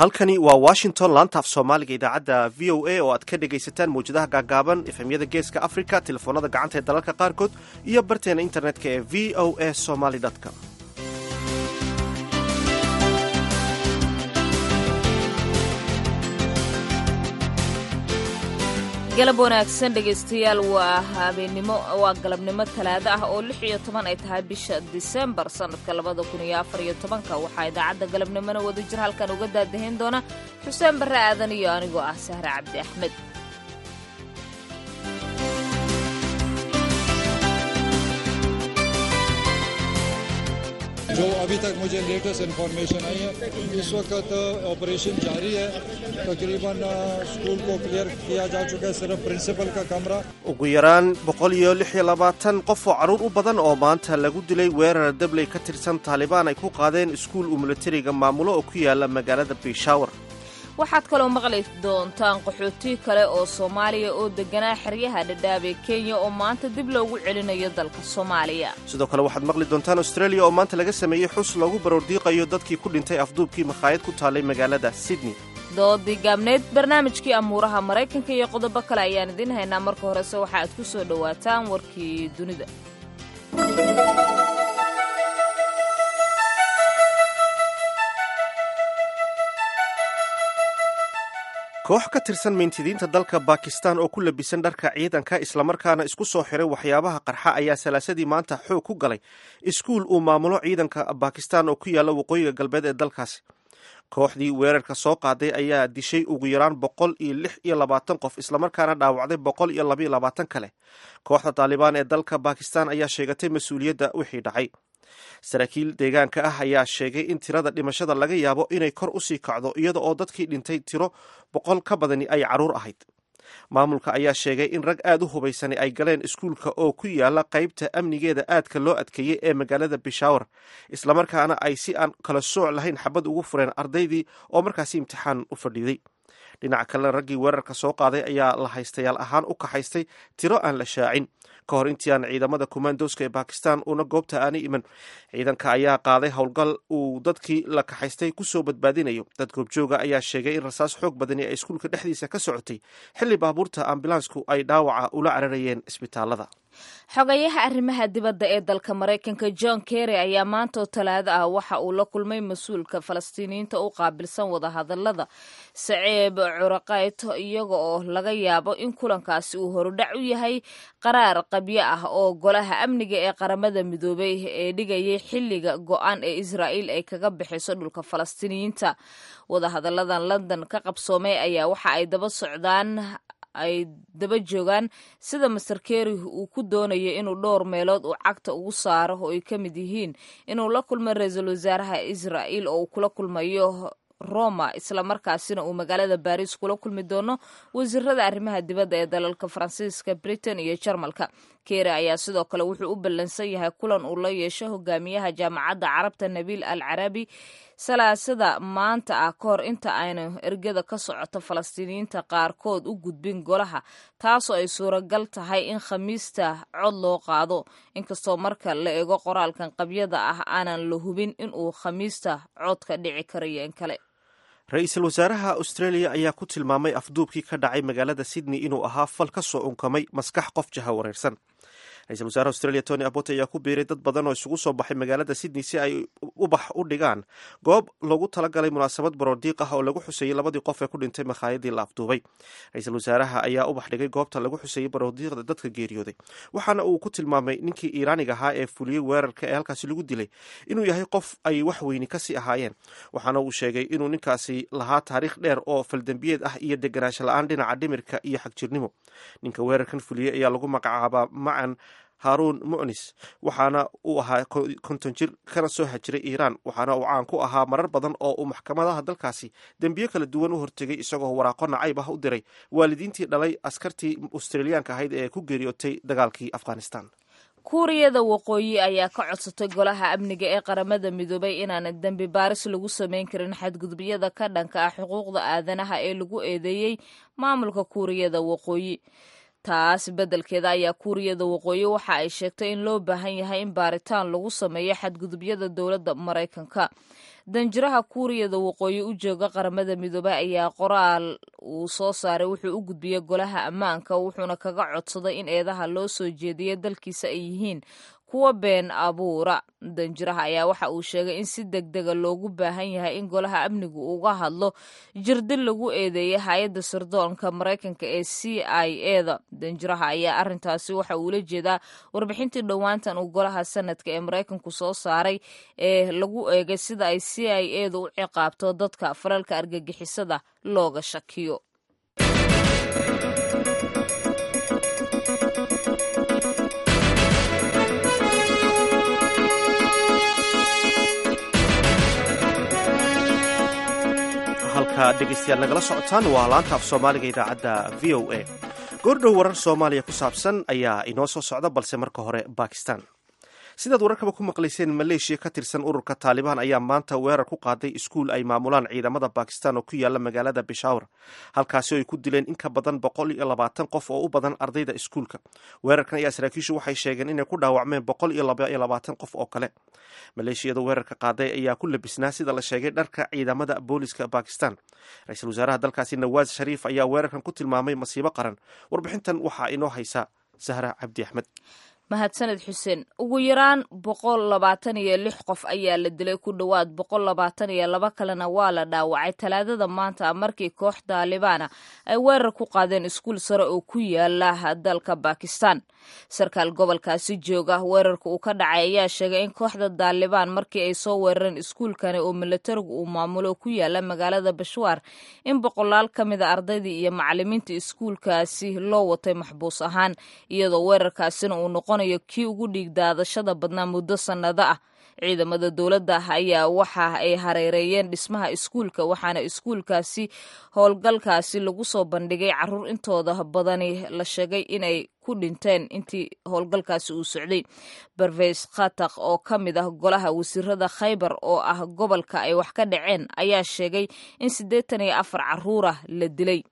halkani waa washington laanta af soomaaliga idaacadda v o a oo aad ka dhegaysataan mawjadaha gaagaaban efemyada geeska africa telefoonada gacanta ee dalalka qaarkood iyo barteena internetka ee v o a somaly com galab wanaagsan dhegaystayaal waa habeennimo waa galabnimo talaado ah oo lix iyo toban ay tahay bisha disembar sannadka labada kun iyo afar iyo tobanka waxaa idaacadda galabnimona wada jir halkan uga daadahayn doona xuseen barre aadan iyo anigoo ah sahre cabdi axmed जो अभी तक मुझे latest information आई है इस वक्त ऑपरेशन जारी है तकरीबन स्कूल को क्लियर किया जा चुका है सिर्फ प्रिंसिपल का कमरा ugu yaraan boqol iyo lix iyo labaatan qof oo carruur u badan oo maanta lagu dilay weerar dabley ka tirsan taalibaan ay ku qaadeen iskuul uu milatariga maamulo oo ku yaala magaalada biishawar waxaad kaloo maqli doontaan qaxooti kale oo soomaaliya oo deganaa xeryaha dhadhaab ee kenya oo maanta dib loogu celinayo dalka soomaaliya sidoo kale waxaad maqli doontaan australia oo maanta laga sameeyey xus loogu baroordiiqayo dadkii ku dhintay afduubkii makhaayad ku taallay magaalada sydney doodii gaabneyd barnaamijkii amuuraha maraykanka iyo qodobo kale ayaan idiin haynaa marka horese waxa aad ku soo dhowaataan warkii dunida koox ka tirsan mintidiinta dalka bakistan oo ku labisan dharka ciidanka islamarkaana isku soo xiray waxyaabaha qarxa ayaa salaasadii maanta xoog ku galay iskuul uu maamulo ciidanka bakistan oo ku yaalla waqooyiga galbeed ee dalkaasi kooxdii weerarka soo qaaday ayaa dishay ugu yaraan boqol iyo lix iyo labaatan qof islamarkaana dhaawacday boqol iyo labaiyo labaatan kale kooxda taalibaan ee dalka bakistan ayaa sheegatay mas-uuliyadda wixii dhacay saraakiil deegaanka ah ayaa sheegay in tirada dhimashada laga yaabo inay kor usii kacdo iyada oo dadkii dhintay tiro boqol ka badani ay carruur ahayd maamulka ayaa sheegay in rag aad u hubaysani ay galeen iskuulka oo ku yaala qaybta amnigeeda aadka loo adkeeyey ee magaalada bishawar islamarkaana ay si aan kala sooc lahayn xabad ugu fureen ardaydii oo markaasi imtixaan u fadhiiday dhinaca kalena raggii weerarka soo qaaday ayaa la haystayaal ahaan u kaxaystay tiro aan la shaacin ka hor intii aan ciidamada kumaandooska ee bakistan uuna goobta aanay iman ciidanka ayaa qaaday howlgal uu dadkii la kaxaystay kusoo badbaadinayo dad goobjooga ayaa sheegay in rasaas xoog badani ay iskuulka dhexdiisa ka socotay xilli baabuurta ambulaansku ay dhaawaca ula cararayeen isbitaalada xogayaha arrimaha dibadda ee dalka maraykanka john kerry ayaa maantaoo talaado ah waxa uu la kulmay mas-uulka falastiiniyiinta u qaabilsan wadahadalada saceeb curaqayto iyaga oo laga yaabo in kulankaasi uu horudhac u yahay qaraar qabyo ah oo golaha amniga ee qaramada midoobay ee dhigayay xilliga go-aan ee israa'iil ay kaga bixiso dhulka falastiiniyiinta wadahadalladan london ka qabsoomay ayaa waxa ay daba socdaan ay daba joogaan sida master kerry uu ku doonayo inuu dhowr meelood uu cagta ugu saaro oo ay ka mid yihiin inuu la kulmo ra-iisul wasaaraha israa'iil oo uu kula kulmayo roma islamarkaasina uu magaalada baris kula kulmi doono wasiirada arrimaha dibadda ee dalalka faransiiska britain iyo jarmalka keri ayaa sidoo kale wuxuu u ballansan yahay kulan uu la yeesho hogaamiyaha jaamacadda carabta nabiil al carabi salaasada maanta ah ka hor inta aynu ergada ka socoto falastiiniyiinta qaarkood u gudbin golaha taasoo ay suuragal tahay in khamiista cod loo qaado inkastoo marka la eego qoraalkan qabyada ah aanan la hubin inuu khamiista cod ka dhici karayo in kale ra-iisul wasaaraha australia ayaa ku tilmaamay afduubkii ka dhacay magaalada sydney inuu ahaa fal ka soo unkamay maskax qof jaha wareersan ra-isul wasaaraha australia tony abbot ayaa ku biiray dad badan oo isugu soo baxay magaalada sydney si ay ubax u dhigaan goob loogu talagalay munaasabad baroordiiq ah oo lagu xuseeyey labadii qof ee ku dhintay makhaayadii la afduubay ra-iisul wasaaraha ayaa ubax dhigay goobta lagu xuseeyey baroordiiqda dadka geeriyooday waxaana uu ku tilmaamay ninkii iiraaniga ahaa ee fuliyey weerarka ee halkaasi lagu dilay inuu yahay qof ay wax weyni kasii ahaayeen waxaana uu sheegay inuu ninkaasi lahaa taariikh dheer oo faldembiyeed ah iyo deganaansho la-aan dhinaca dhimirka iyo xagjirnimo ninka weerarkan fuliyey ayaa lagu magacaabaa macan haruun mucnis waxaana uu ahaa konton jir kana soo hajiray iiraan waxaana uu caan ku ahaa marar badan oo uu maxkamadaha dalkaasi dembiyo kala duwan u hortegay isagoo waraaqo nacayb ah u diray waalidiintii dhalay askartii australiyaanka ahayd ee ku geeriyootay dagaalkii afghanistan kuuriyada waqooyi ayaa ka codsatay golaha amniga ee qaramada midoobay inaanan dembi baaris lagu samayn karin xadgudubyada ka dhanka ah xuquuqda aadanaha ee lagu eedeeyey maamulka kuuriyada waqooyi taas beddelkeeda ayaa kuuriyada waqooyi waxa ay sheegtay in loo baahan yahay in baaritaan lagu sameeyo xadgudubyada dowladda maraykanka danjiraha kuuriyada waqooyi u jooga qaramada midoobey ayaa qoraal uu soo saaray wuxuu u gudbiyey golaha ammaanka wuxuuna kaga codsaday in eedaha loo soo jeediya dalkiisa ay yihiin kuwa been abuura danjiraha ayaa waxa uu sheegay in si deg dega loogu baahan yahay in golaha amnigu uga hadlo jirdil lagu eedeeyay hay-adda sirdoonka maraykanka ee c i eda danjiraha ayaa arrintaasi waxa uula jeedaa warbixintii dhowaantan uu golaha sanadka ee maraykanku soo saaray ee lagu eegay sida ay c i edu u ciqaabto dadka falalka argagixisada looga shakiyo halka dhegeystayaal nagala socotaan waa laanta af soomaaliga idaacadda v o a goordhow warar soomaaliya ku saabsan ayaa inoo soo socda balse marka hore bakistan sidaad wararkaba ku maqlayseen maleeshiya ka tirsan ururka taalibaan ayaa maanta weerar ku qaaday iskuul ay maamulaan ciidamada bakistan oo ku yaala magaalada bishawr halkaasi oo ay ku dileen in ka badan boqol iyo labaatan qof oo u badan ardayda iskuulka weerarkan ayaa saraakiishu waxay sheegeen inay ku dhaawacmeen boqol iyo laba iyo labaatan qof oo kale maleeshiyada weerarka qaaday ayaa ku labisnaa sida la sheegay dharka ciidamada booliska bakistan ra-iisul wasaaraha dalkaasi nawaas shariif ayaa weerarkan ku tilmaamay masiibo qaran warbixintan waxaa inoo haysa sahra cabdi axmed mahadsaned xuseen ugu yaraan boqol labaatan iyo lix qof ayaa la dilay ku dhowaad boqol labaatan iyo laba kalena waa la dhaawacay talaadada maanta markii koox daalibaana ay weerar ku qaadeen iskuul sare oo ku yaala dalka bakistan sarkaal gobolkaasi jooga weerarka uu ka dhacay ayaa sheegay in kooxda daalibaan markii ay soo weerareen iskuulkani oo milatarigu uu maamulo ku yaala magaalada bashwaar in boqolaal ka mida ardaydii iyo macalimiinta iskuulkaasi loo watay maxbuus ahaan iyadoo weerarkaasina uu noqon kii ugu dhiig daadashada badnaa muddo sannado ah ciidamada dowladda ayaa waxa ay hareereeyeen dhismaha iskuulka waxaana iskuulkaasi howlgalkaasi lagu soo bandhigay caruur intooda badani la sheegay inay ku dhinteen intii howlgalkaasi uu socday barveys khatak oo ka mid ah golaha wasiirada khaybar oo ah gobolka ay wax ka dhaceen ayaa sheegay in siddeetan iyo afar caruurah la dilay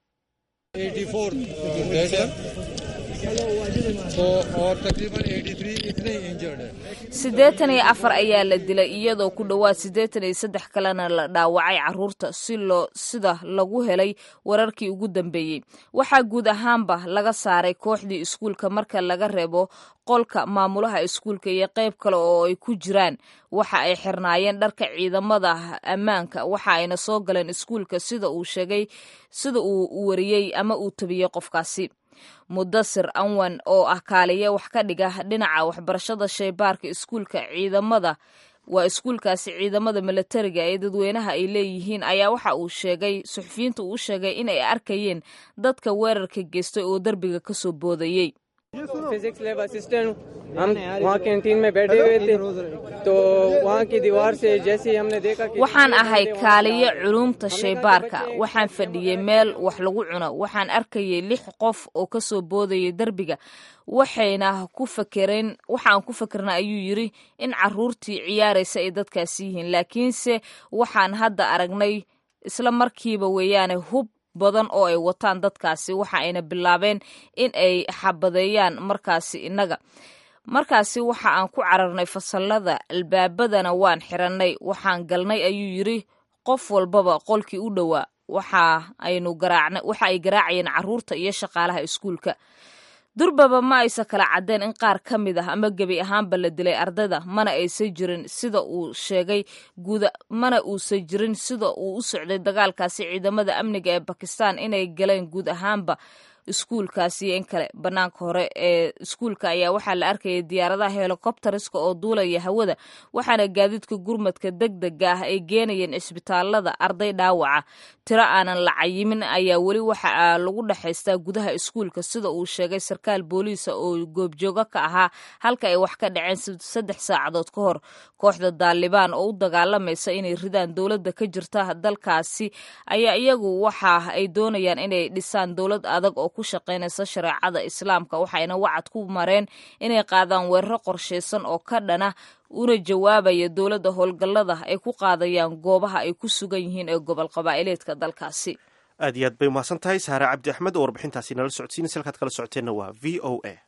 siddeetan iyo afar ayaa la dilay iyadoo ku dhowaad siddeetan iyo saddex kalena la dhaawacay caruurta si loo sida lagu helay wararkii ugu dambeeyey waxaa guud ahaanba laga saaray kooxdii iskuulka marka laga reebo qolka maamulaha iskuulka iyo qayb kale oo ay ku jiraan waxa ay xirnaayeen dharka ciidamada ammaanka waxa ayna soo galeen iskuulka sida uu sheegay sida uu wariyey ama uu tabiyey qofkaasi mudasir anwan oo ah kaaliye wax ka dhiga dhinaca waxbarashada shaybaarka iskuulka ciidamada waa iskuulkaasi ciidamada milatariga ee dadweynaha ay leeyihiin ayaa waxa uu sheegay suxufiyiinta uu sheegay inay arkayeen dadka weerarka geystay oo derbiga kasoo boodayey physics lab assistant हम वहाँ कैंटीन में बैठे हुए थे तो वहाँ की दीवार से जैसे ही हमने देखा कि waxaan ahay kaaliye culuumta shaybaarka waxaan fadhiyey meel wax lagu cuno waxaan arkayay lix qof oo kasoo boodayay derbiga waxayna ku fakereen waxaan ku fakernaa ayuu yidri in caruurtii ciyaaraysa ay dadkaasi yihiin laakiinse waxaan hadda aragnay isla markiiba weeyaane hub badan oo ay wataan dadkaasi waxa ayna bilaabeen in ay xabadeeyaan markaasi innaga markaasi waxa aan ku cararnay fasallada albaabadana waan xirannay waxaan galnay ayuu yidri qof walbaba qolkii u dhowaa waxa aynu garaacna waxa ay garaacayeen carruurta iyo shaqaalaha iskuulka durbaba ma aysa kala caddeen in qaar ka mid ah ama gebi ahaanba la dilay ardayda mana aysan jirin sida uu sheegay guuda mana uusan jirin sida uu u socday dagaalkaasi ciidamada amniga ee bakistan inay galeen guud ahaanba iskuulkaasi iyo in kale bannaanka hore ee iskuulka ayaa waxaa la arkayay diyaaradaha helikobteriska oo duulaya hawada waxaana gaadiidka gurmadka deg dega ah ay geenayeen cisbitaalada arday dhaawaca tiro aanan la cayimin ayaa weli waxa lagu dhexaystaa gudaha iskuulka sida uu sheegay sarkaal booliisa oo goobjoogo ka ahaa halka ay wax ka dhaceen saddex saacadood ka hor kooxda daalibaan oo u dagaalamaysa inay ridaan dowladda ka jirta dalkaasi ayaa iyagu waxa ay doonayaan inay dhisaan dowlad adag oo ku shaqaynaysa shareecada islaamka waxayna wacad ku mareen inay qaadaan weeraro qorshaysan oo ka dhana una jawaabaya dowladda howlgallada ay ku qaadayaan goobaha ay ku sugan yihiin ee gobol qabaa'ileedka dalkaasi aad iyo aad bay umahadsan tahay saare cabdi axmed oo warbixintaasi nala socodsiinaysa halkaad kala socoteenna waa v o a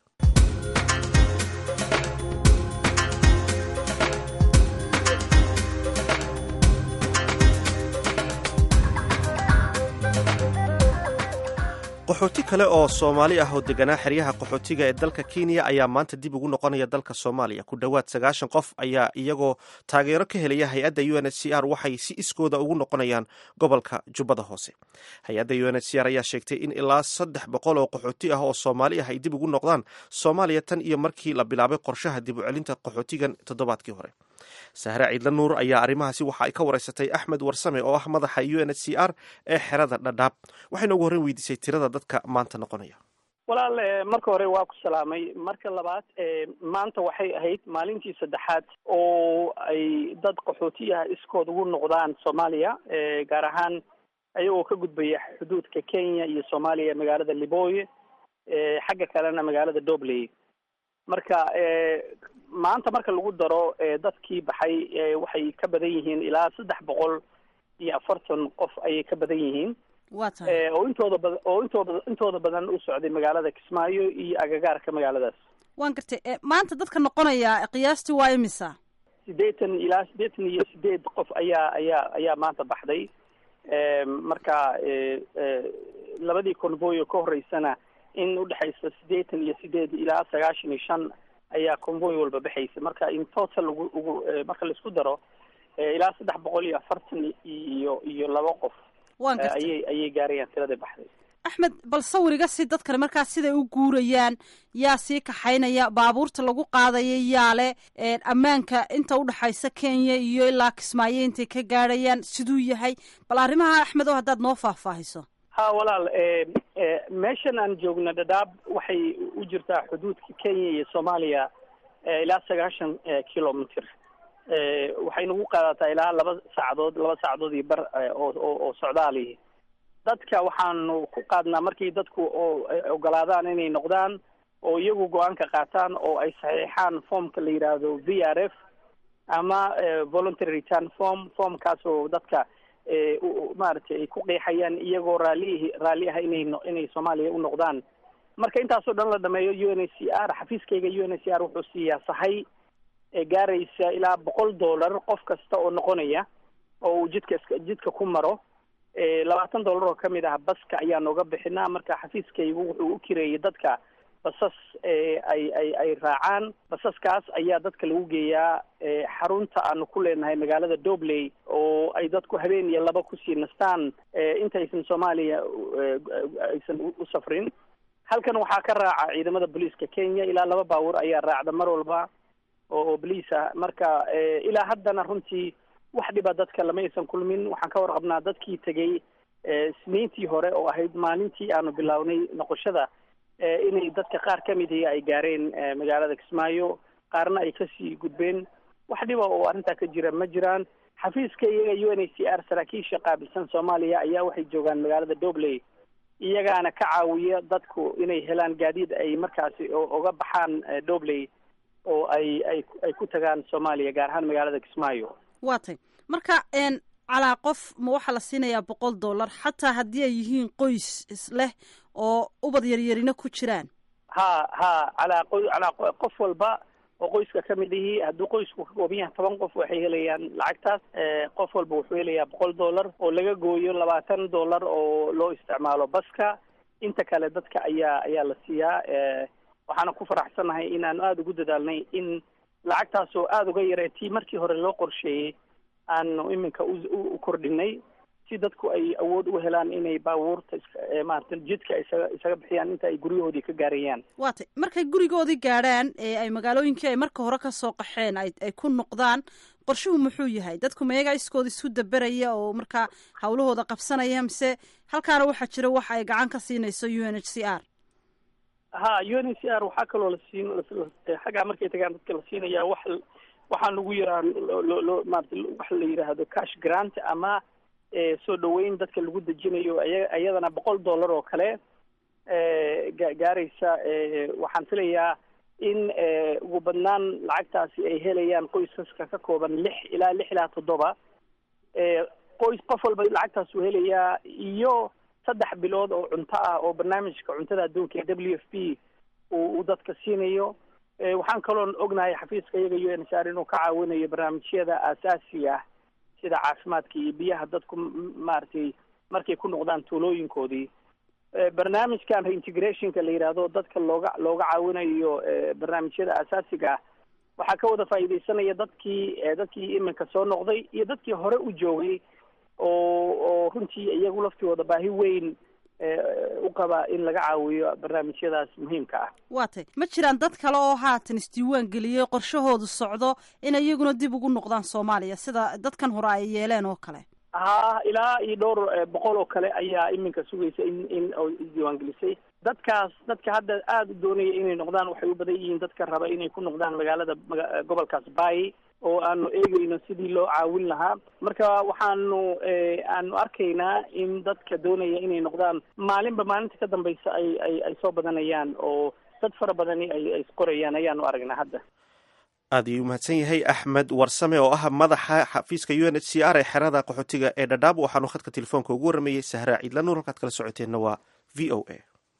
kale oo soomaali ah oo deganaa xeryaha qaxootiga ee dalka kenya ayaa maanta dib ugu noqonaya dalka soomaaliya ku dhowaad sagaashan qof ayaa iyagoo taageero ka helaya hay-adda u n h c r waxay si iskooda ugu noqonayaan gobolka jubbada hoose hay-adda u n h c r ayaa sheegtay in ilaa saddex boqol oo qaxooti ah oo soomaali ah ay dib ugu noqdaan soomaaliya tan iyo markii la bilaabay qorshaha dib u celinta qaxootigan toddobaadkii hore sahre ciidla nuur ayaa arrimahaasi waxa ay ka wareysatay axmed warsame oo ah madaxa u n h c r ee xerada dhadhaab waxayna ugu horreyn weydiisay tirada dadka maanta noqonaya walaal marka hore waa ku salaamay marka labaad maanta waxay ahayd maalintii saddexaad oo ay dad qaxooti ah iskood ugu noqdaan soomaaliya gaar ahaan ayagoo ka gudbaya xuduudka kenya iyo soomaaliya magaalada liboye xagga kalena magaalada dobley marka maanta marka lagu daro dadkii baxay waxay ka badan yihiin ilaa saddex boqol iyo afartan qof ayay ka badan yihiin waa tahay oo intooda bada oo intooda intooda badan u socday magaalada kismaayo iyo agagaarka magaaladaas waan gartay maanta dadka noqonaya qiyaastii waa imisa siddeetan ilaa siddeetan iyo sideed qof ayaa ayaa ayaa maanta baxday marka labadii convoyo ka horeysana in udhexaysa siddeetan iyo sideed ilaa sagaashan iyo shan ayaa convoy walba baxaysa marka in total ugu ugu marka laisku daro ilaa saddex boqol iyo afartan iyo iyo laba qof waan gartay ayay ayay gaarayaan tirada baxday axmed bal sawiriga si dadkani markaa siday u guurayaan yaa sii kaxaynaya baabuurta lagu qaadaya yaa le ammaanka inta udhexaysa kenya iyo ilaa kismaayo intay ka gaadhayaan siduu yahay bal arrimaha axmed oo haddaad noo faahfaahiso ha walaal meeshan aan joogno dhadhaab waxay u jirtaa xuduudka kenya iyo soomaaliya ilaa sagaashan kilometer waxay nagu qaadataa ilaa laba saacadood laba saacadood iyo bar oo oo socdaali dadka waxaanu ku qaadnaa markii dadku oo ogolaadaan inay noqdaan oo iyagu go-aanka qaataan oo ay saxiixaan formka la yidhaahdo v r f ama voluntary return form formkaas oo dadka maaragtay ay ku qeexayaan iyagoo raalli raalli ah inay inay soomaaliya u noqdaan marka intaasoo dhan la dhameeyo u n h c r xafiiskayga u n h c r wuxuu siiyaa sahay gaaraysa ilaa boqol dollar qof kasta oo noqonaya oo uu jidka iska jidka ku maro labaatan dollar oo kamid ah baska ayaa nooga bixinaa marka xafiiskaygu wuxuu u kireeyay dadka basas ay ay ay raacaan basaskaas ayaa dadka lagu geeyaa xarunta aanu ku leenahay magaalada dobley oo ay dadku habeen iyo laba kusii nastaan intaysan soomaaliya aysan u safrin halkan waxaa ka raaca ciidamada booliiska kenya ilaa laba baabuur ayaa raacda mar walba oo boliis ah marka ilaa haddana runtii wax dhiba dadka lama aysan kulmin waxaan ka warqabnaa dadkii tegay isniintii hore oo ahayd maalintii aanu bilownay noqoshada inay dadka qaar ka mid ihi ay gaareen magaalada kismaayo qaarna ay kasii gudbeen wax dhiba oo arrintaa ka jira ma jiraan xafiiska iyaga u n h c r saraakiisha qaabilsan soomaaliya ayaa waxay joogaan magaalada dobley iyagaana ka caawiya dadku inay helaan gaadiid ay markaasi oga baxaan dobley oo ay ay ay ku tagaan soomaaliya gaar ahaan magaalada kismaayo waa tay marka calaa qof ma waxaa la siinayaa boqol dollar xataa haddii ay yihiin qoys isleh oo ubad yaryarina ku jiraan ha ha calaa qo calaa qof walba oo qoyska ka mid ihi hadduu qoysku ka kooban yahay toban qof waxay helayaan lacagtaas qof walba wuxuu helayaa boqol dollar oo laga gooyo labaatan dollar oo loo isticmaalo baska inta kale dadka ayaa ayaa la siiyaa waxaana ku faraxsanahay inaanu aada ugu dadaalnay in lacagtaas oo aada uga yaree tii markii hore loo qorsheeyey aanu iminka u kordhinay si dadku ay awood u helaan inay baabuurta maarata jidka isaga isaga bixiyaan inta ay guryahoodii ka gaarayaan waa tay markay gurigoodii gaadhaan ee ay magaalooyinkii ay marka hore kasoo qaxeen ay ay ku noqdaan qorshuhu muxuu yahay dadku mayagaa iskooda isu daberaya oo markaa hawlahooda qabsanaya mise halkaana waxaa jira wax ay gacan ka siinayso u n h c r ha u n h c r waxaa kaloo la siin xaggaa markay tagaan dadka la siinayaa wax waxaa lagu yaraa loo loo maarata waxa la yidhaahdo cash grant ama soo dhaweyn dadka lagu dejinayo aya iyadana boqol dollar oo kale ga gaaraysa waxaan filayaa in ugu badnaan lacagtaasi ay helayaan qoysaska ka kooban lix ilaa lix ilaa toddoba qoys qof walba lacagtaas uu helayaa iyo saddex bilood oo cunto ah oo barnaamijka cuntada adduunka ee w f p uu dadka siinayo waxaan kaloon ognahay xafiiska iyaga u n h r inuu ka caawinayo barnaamijyada aasaasiga ah sida caafimaadka iyo biyaha dadku maaragtay markay ku noqdaan tuulooyinkoodii barnaamijkan reintegrationka la yidhaahdo dadka looga looga caawinayo barnaamijyada asaasiga ah waxaa ka wada faa'iidaysanaya dadkii dadkii iminka soo noqday iyo dadkii hore u joogay oo oo runtii iyagu laftooda baahi weyn u qaba in laga caawiyo barnaamijyadaas muhiimka ah waa tay ma jiraan dad kale oo haatan isdiiwaan geliyey qorshahoodu socdo in iyaguna dib ugu noqdaan soomaaliya sida dadkan hore ay yeeleen oo kale ha ilaa iyo dhowr boqol oo kale ayaa iminka sugaysa in in isdiiwaangelisay dadkaas dadka hadda aada u doonaya inay noqdaan waxay u badan yihiin dadka raba inay ku noqdaan magaalada gobolkaas bay oo aanu eegeyno sidii loo caawin lahaa marka waxaanu aanu arkaynaa in dadka doonaya inay noqdaan maalinba maalinta ka dambaysa ay ay ay soo badanayaan oo dad fara badani ay ay qorayaan ayaanu aragnaa hadda aad ayuu umahadsan yahay axmed warsame oo ah madaxa xafiiska u n h c r ee xerada qaxootiga ee dhadhaab waxaanu khadka telefoonka ugu warramayey sahraa ciidla nuur halkaad kala socoteenna waa v o a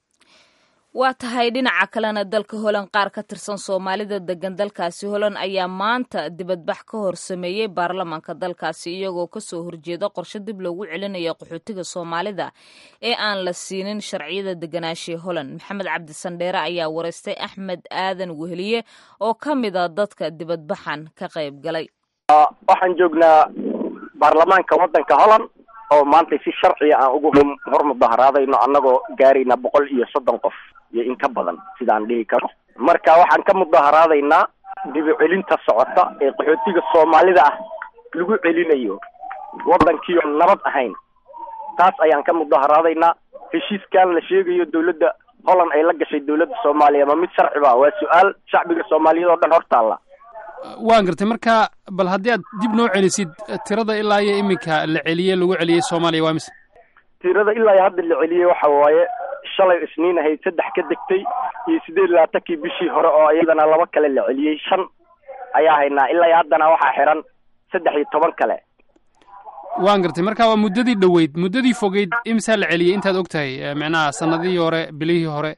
waa tahay dhinaca kalena dalka holan qaar ka tirsan soomaalida degan dalkaasi holan ayaa maanta dibadbax ka hor sameeyey baarlamaanka dalkaasi iyagoo kasoo horjeeda qorshe dib loogu celinayo qaxootiga soomaalida ee aan la siinin sharciyada deganaashii holan maxamed cabdi sandheere ayaa wareystay axmed aadan weheliye oo ka mid a dadka dibadbaxan ka qayb galay waxaan joognaa baarlamaanka waddanka holland oo maanta si sharciga aan ugu hor mudaharaadayno annagoo gaarayna boqol iyo soddon qof iyo in ka badan sidaan dhihi karo marka waxaan ka mudaharaadaynaa dibu celinta socota ee qaxootiga soomaalida ah lagu celinayo waddankiio nabad ahayn taas ayaan ka mudaharaadaynaa heshiiskan la sheegayo dawladda holland ay la gashay dawladda soomaaliya ma mid sharci ba waa su-aal shacbiga soomaaliyeed oo dhan hortaalla waan gartay marka bal haddii aad dib noo celisid tirada ilaa iyo iminka la celiyey lagu celiyey soomaaliya waa mise tirada ilaa iyo hadda la celiyey waxa waaye shalay isniin ahayd saddex ka degtay iyo siddeed iyo labaatankii bishii hore oo iyadana laba kale la celiyey shan ayaa haynaa ilaa iyo haddana waxaa xiran saddex iyo toban kale waan gartay marka waa muddadii dhoweyd muddadii fogeyd imisaa la celiyey intaad og tahay micnaha sanadihii hore bilihii hore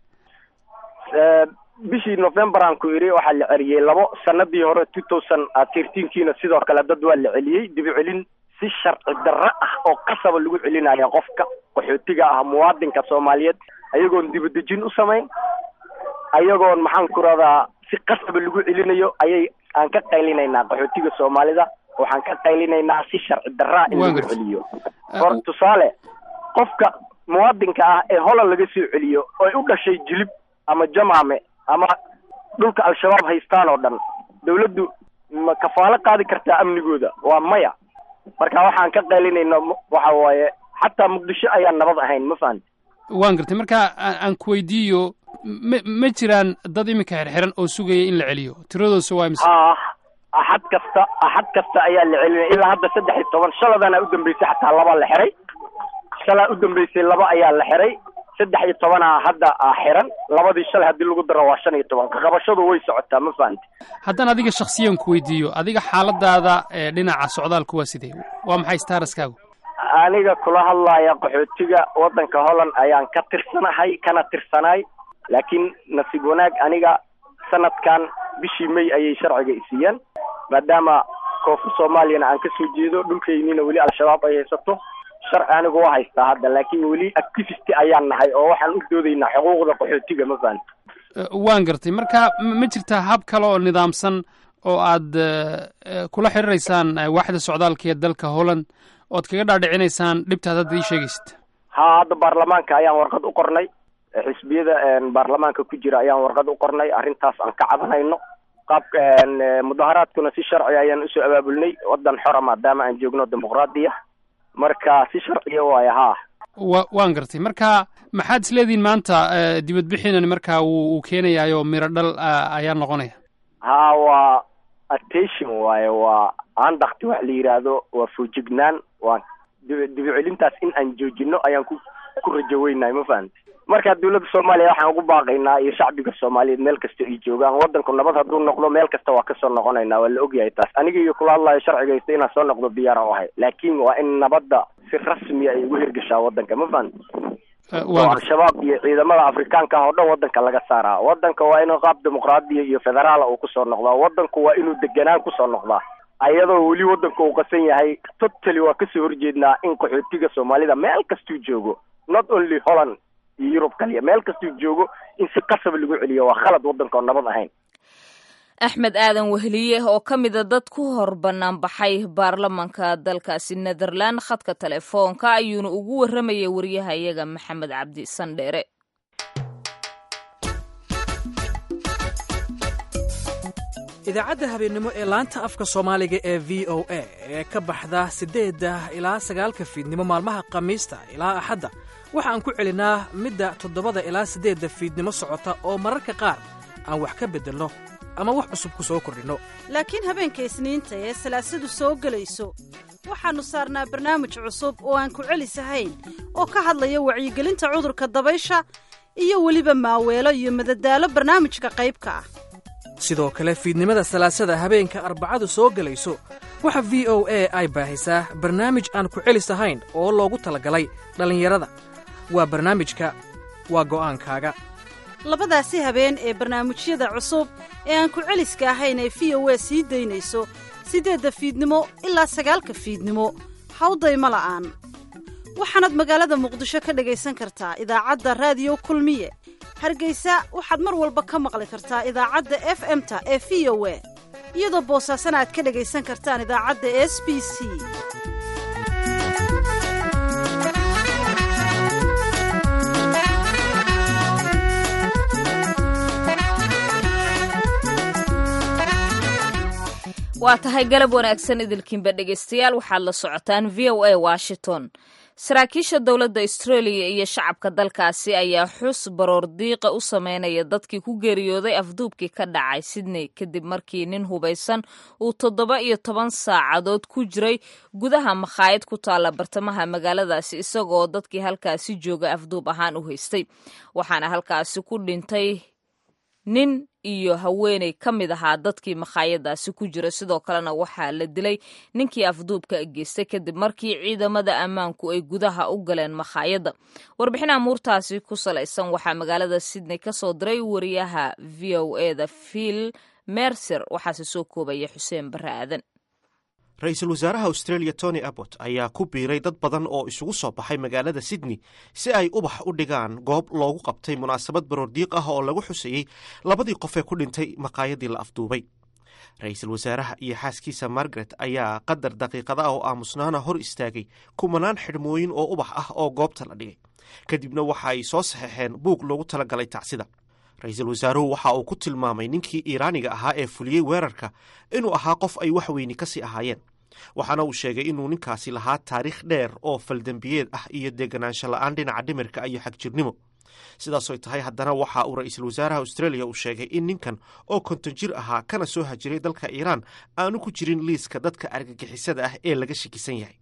bishii november aan ku idhi waxaa la celiyey labo sanadii hore two thousand thirteenkiina sidoo kale dad waa la celiyey dibu celin si sharci darro ah oo qasaba lagu celinaya qofka qaxootiga ah muwaadinka soomaaliyeed ayagoon dibadejin u samayn ayagoon maxaan ku radaa si qasaba lagu celinayo ayay aan ka qaylinaynaa qaxootiga soomaalida waxaan ka qaylinaynaa si sharci darraa in lagu celiyo hor tusaale qofka muwaadinka ah ee holand laga soo celiyo oo ay u dhashay jilib ama jamaame ama dhulka al-shabaab haystaan oo dhan dawladdu ma kafaalo qaadi kartaa amnigooda waa maya marka waxaan ka qaylinayna waxa waaye xataa muqdisho ayaan nabad ahayn ma fahanti waan gartay marka aan ku weydiiyo ma ma jiraan dad iminka xirxiran oo sugaya in la celiyo tiradoosa waa mise ah axad kasta axad kasta ayaa la celinaya ilaa hadda saddex iyo toban shaladana u dambeysay xataa laba la xiray shalaa u dambeysay laba ayaa la xiray saddex iyo tobanaa hadda xiran labadii shalay haddii lagu daro waa shan iyo toban kaqabashadu way socotaa ma fahanti haddaan adiga shaksiyan ku weydiiyo adiga xaaladaada ee dhinaca socdaalku waa sidee waa maxay staraskaagu aniga kula hadlaya qaxootiga waddanka holland ayaan ka tirsanahay kana tirsanaay laakiin nasiib wanaag aniga sanadkan bishii may ayay sharciga isiiyeen maadaama koonfur soomaaliyana aan kasoo jeedo dhulkaynina weli al-shabaab ay haysato sharci anigu waa haystaa hadda laakiin weli activist ayaan nahay oo waxaan u doodaynaa xuquuqda qaxootiga ma fahanti waan gartay marka ma jirtaa hab kale oo nidaamsan oo aad kula xiriiraysaan waaxda socdaalka ee dalka holland ood kaga dhaadhicinaysaan dhibtaad hadda ii sheegaysid ha hadda baarlamaanka ayaan warqad u qornay xisbiyada baarlamaanka ku jira ayaan warqad u qornay arrintaas aan ka cabanayno qaabka mudaharaadkuna si sharci ayaan usoo abaabulnay waddan xora maadaama aan joogno dimuqraadiya marka si sharciya waaye haa wa waan gartay marka maxaad isleedihiin maanta dibadbixinan marka wuu uu keenayaayo miro dhal ayaa noqonaya ha waa attention waaye waa andakti wax la yidhaahdo waa foojignaan waa dibu celintaas in aan joojino ayaan ku ku rajo weynahay ma fahamti marka dawladda soomaaliya waxaan ugu baaqaynaa iyo shacbiga soomaaliyeed meel kasta ay joogaan waddanku nabad hadduu noqdo meel kasta waa kasoo noqonaynaa waa la ogyahay taas aniga iyo kula hadlayo sharciga haysta inaan soo noqdo diyaara u ahay laakiin waa in nabadda si rasmiya ay ugu hirgashaa waddanka ma fahamti oo al-shabaab iyo ciidamada afrikaanka ah oo dhan waddanka laga saaraa waddanka waa inuu qaab dimuqraadiya iyo federaala uu kusoo noqdaa waddanku waa inuu deganaan kusoo noqdaa ayadoo weli waddanka uu qasan yahay totally waa kasoo horjeednaa in qaxootiga soomaalida meel kastuu joogo not only holland iyo yurub kaliya meel kastuu joogo in si qasaba lagu celiyo waa khalad waddanka oo nabad ahayn axmed aadan wehliye oo ka mida dad ku hor bannaan baxay baarlamanka dalkaasi netherland khadka telefoonka ayuuna ugu warramayay wariyaha iyaga maxamed cabdi sandheere idaacadda habeennimo ee laanta afka soomaaliga ee v o a ee ka baxda siddeedda ilaa sagaalka fiidnimo maalmaha khamiista ilaa axadda waxa aan ku celinnaa midda toddobada ilaa siddeedda fiidnimo socota oo mararka qaar aan wax ka beddelno ama wax cusub ku soo kordhinno laakiin habeenka isniinta ee salaasadu soo gelayso waxaannu saarnaa barnaamij cusub oo aan ku celisahayn oo ka hadlaya wacyigelinta cudurka dabaysha iyo weliba maaweelo iyo madadaalo barnaamijka qaybka ah sidoo kale fiidnimada salaasada habeenka arbacadu soo gelayso waxa v o a ay baahisaa barnaamij aan ku celis ahayn oo loogu talagalay dhallinyarada waa barnaamijka waa go'aankaaga labadaasi habeen ee barnaamijyada cusub ee aan ku celiska ahayn ee v o a sii daynayso siddeedda fiidnimo ilaa sagaalka fiidnimo hawdayma la'aan waxaanaad magaalada muqdisho ka dhegaysan kartaa idaacadda raadiyo kulmiye hargaysa waxaad mar walba ka maqli kartaa idaacadda f m-ta ee v o a iyadoo boosaasana aad ka dhegaysan kartaan idaacadda s b c waa tahay galab wanaagsan idilkiinba dhegaystayaal waxaad la socotaan v o a washington saraakiisha dowladda australia iyo shacabka dalkaasi ayaa xus baroor diiqa u sameynaya dadkii ku geeriyooday afduubkii ka dhacay sydney kadib markii nin hubaysan uu toddoba iyo toban saacadood ku jiray gudaha makhaayad ku taalla bartamaha magaaladaasi isagoo dadkii halkaasi jooga afduub ahaan u haystay waxaana halkaasi ku dhintay nin iyo haweeney ka mid ahaa dadkii makhaayadaasi ku jira sidoo kalena waxaa la dilay ninkii afduubka geystay kadib markii ciidamada ammaanku ay gudaha u galeen makhaayadda warbixin amuurtaasi ku salaysan waxaa magaalada sydney ka soo diray wariyaha v o e da phil mercer waxaase soo koobaya xuseen barre aadan ra-iisul wasaaraha australia tony abbot ayaa ku biiray dad badan oo isugu soo baxay magaalada sydney si ay ubax u dhigaan goob loogu qabtay munaasabad baroordiiq ah oo lagu xusayey labadii qof ee ku dhintay maqaayadii la afduubay ra-iisul wasaaraha iyo xaaskiisa margaret ayaa qadar daqiiqada ah oo aamusnaana hor istaagay kumanaan xidhmooyin oo ubax ah oo goobta la dhigay kadibna waxa ay soo saxeexeen buug loogu talagalay tacsida ra-iisul wasaaruhu waxa uu ku tilmaamay ninkii iiraaniga ahaa ee fuliyey weerarka inuu ahaa qof ay wax weyni ka sii ahaayeen waxaana uu sheegay inuu ninkaasi lahaa taariikh dheer oo faldembiyeed ah iyo deganaansho la-aan dhinaca dhimirka iyo xagjirnimo sidaasoy tahay haddana waxa uu ra-iisul wasaaraha australia uu sheegay in ninkan oo konton jir ahaa kana soo hajiray dalka iiraan aanu ku jirin liiska dadka argagixisada ah ee laga shakisan yahay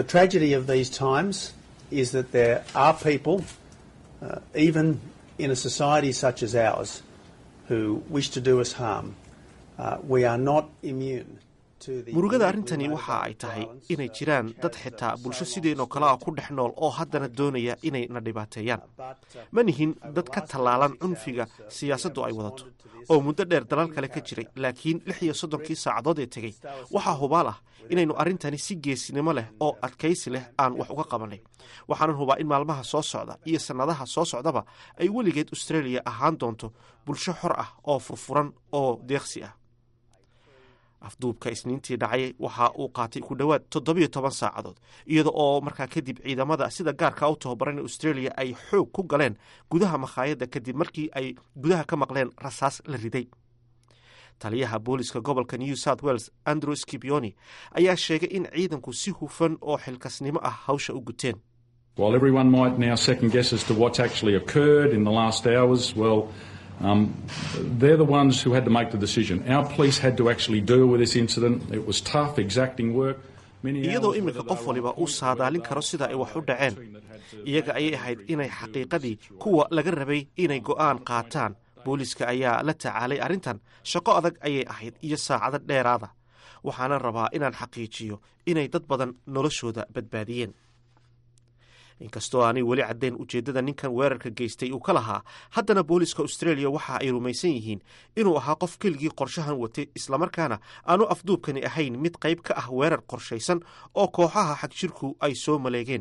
in a society such as ours who wish to do us harm, uh, we are not immune. murugada arrintani waxa ay tahay inay jiraan dad xitaa bulsho sideenoo kale ah ku dhex nool oo haddana doonaya inay na dhibaateeyaan ma nihin dad ka tallaalan cunfiga siyaasaddu ay wadato oo muddo dheer dalal kale ka jiray laakiin lix iyo soddonkii saacadood ee tegey waxaa hubaal ah inaynu arrintani si geesinimo leh oo adkaysi leh aan wax uga qabannay waxaanan hubaa in maalmaha soo socda iyo sannadaha soo socdaba ay weligeed australia ahaan doonto bulsho xor ah oo furfuran oo deeqsi ah afduubka isniintii dhacay waxa uu qaatay ku dhowaad toddobiyo toban saacadood iyada oo markaa kadib ciidamada sida gaarka u tababaran australia ay xoog ku galeen gudaha makhaayadda kadib markii ay gudaha ka maqleen rasaas la riday taliyaha booliska gobolka new south wales andrew skipioni ayaa sheegay in ciidanku si hufan oo xilkasnimo ah hawsha u guteen While everyone might now second guess as to what's actually occurred in the last hours, well, um, they're the ones who had to make the decision. Our police had to actually deal with this incident. It was tough, exacting work. iyadoo iminka qof waliba uu saadaalin karo sida ay wax u dhaceen iyaga ayay ahayd inay xaqiiqadii kuwa laga rabay inay go'aan qaataan booliiska ayaa la tacaalay arrintan shaqo adag ayay ahayd iyo saacado dheeraada waxaana rabaa inaan xaqiijiyo inay dad badan noloshooda badbaadiyeen inkastoo aanay weli caddayn ujeeddada ninkan weerarka geystay uu ka lahaa haddana booliska australia waxa ay rumaysan yihiin inuu ahaa qof keligii qorshahan watay islamarkaana aanu afduubkani ahayn mid qayb ka ah weerar qorshaysan oo kooxaha xagjirku ay soo maleegeen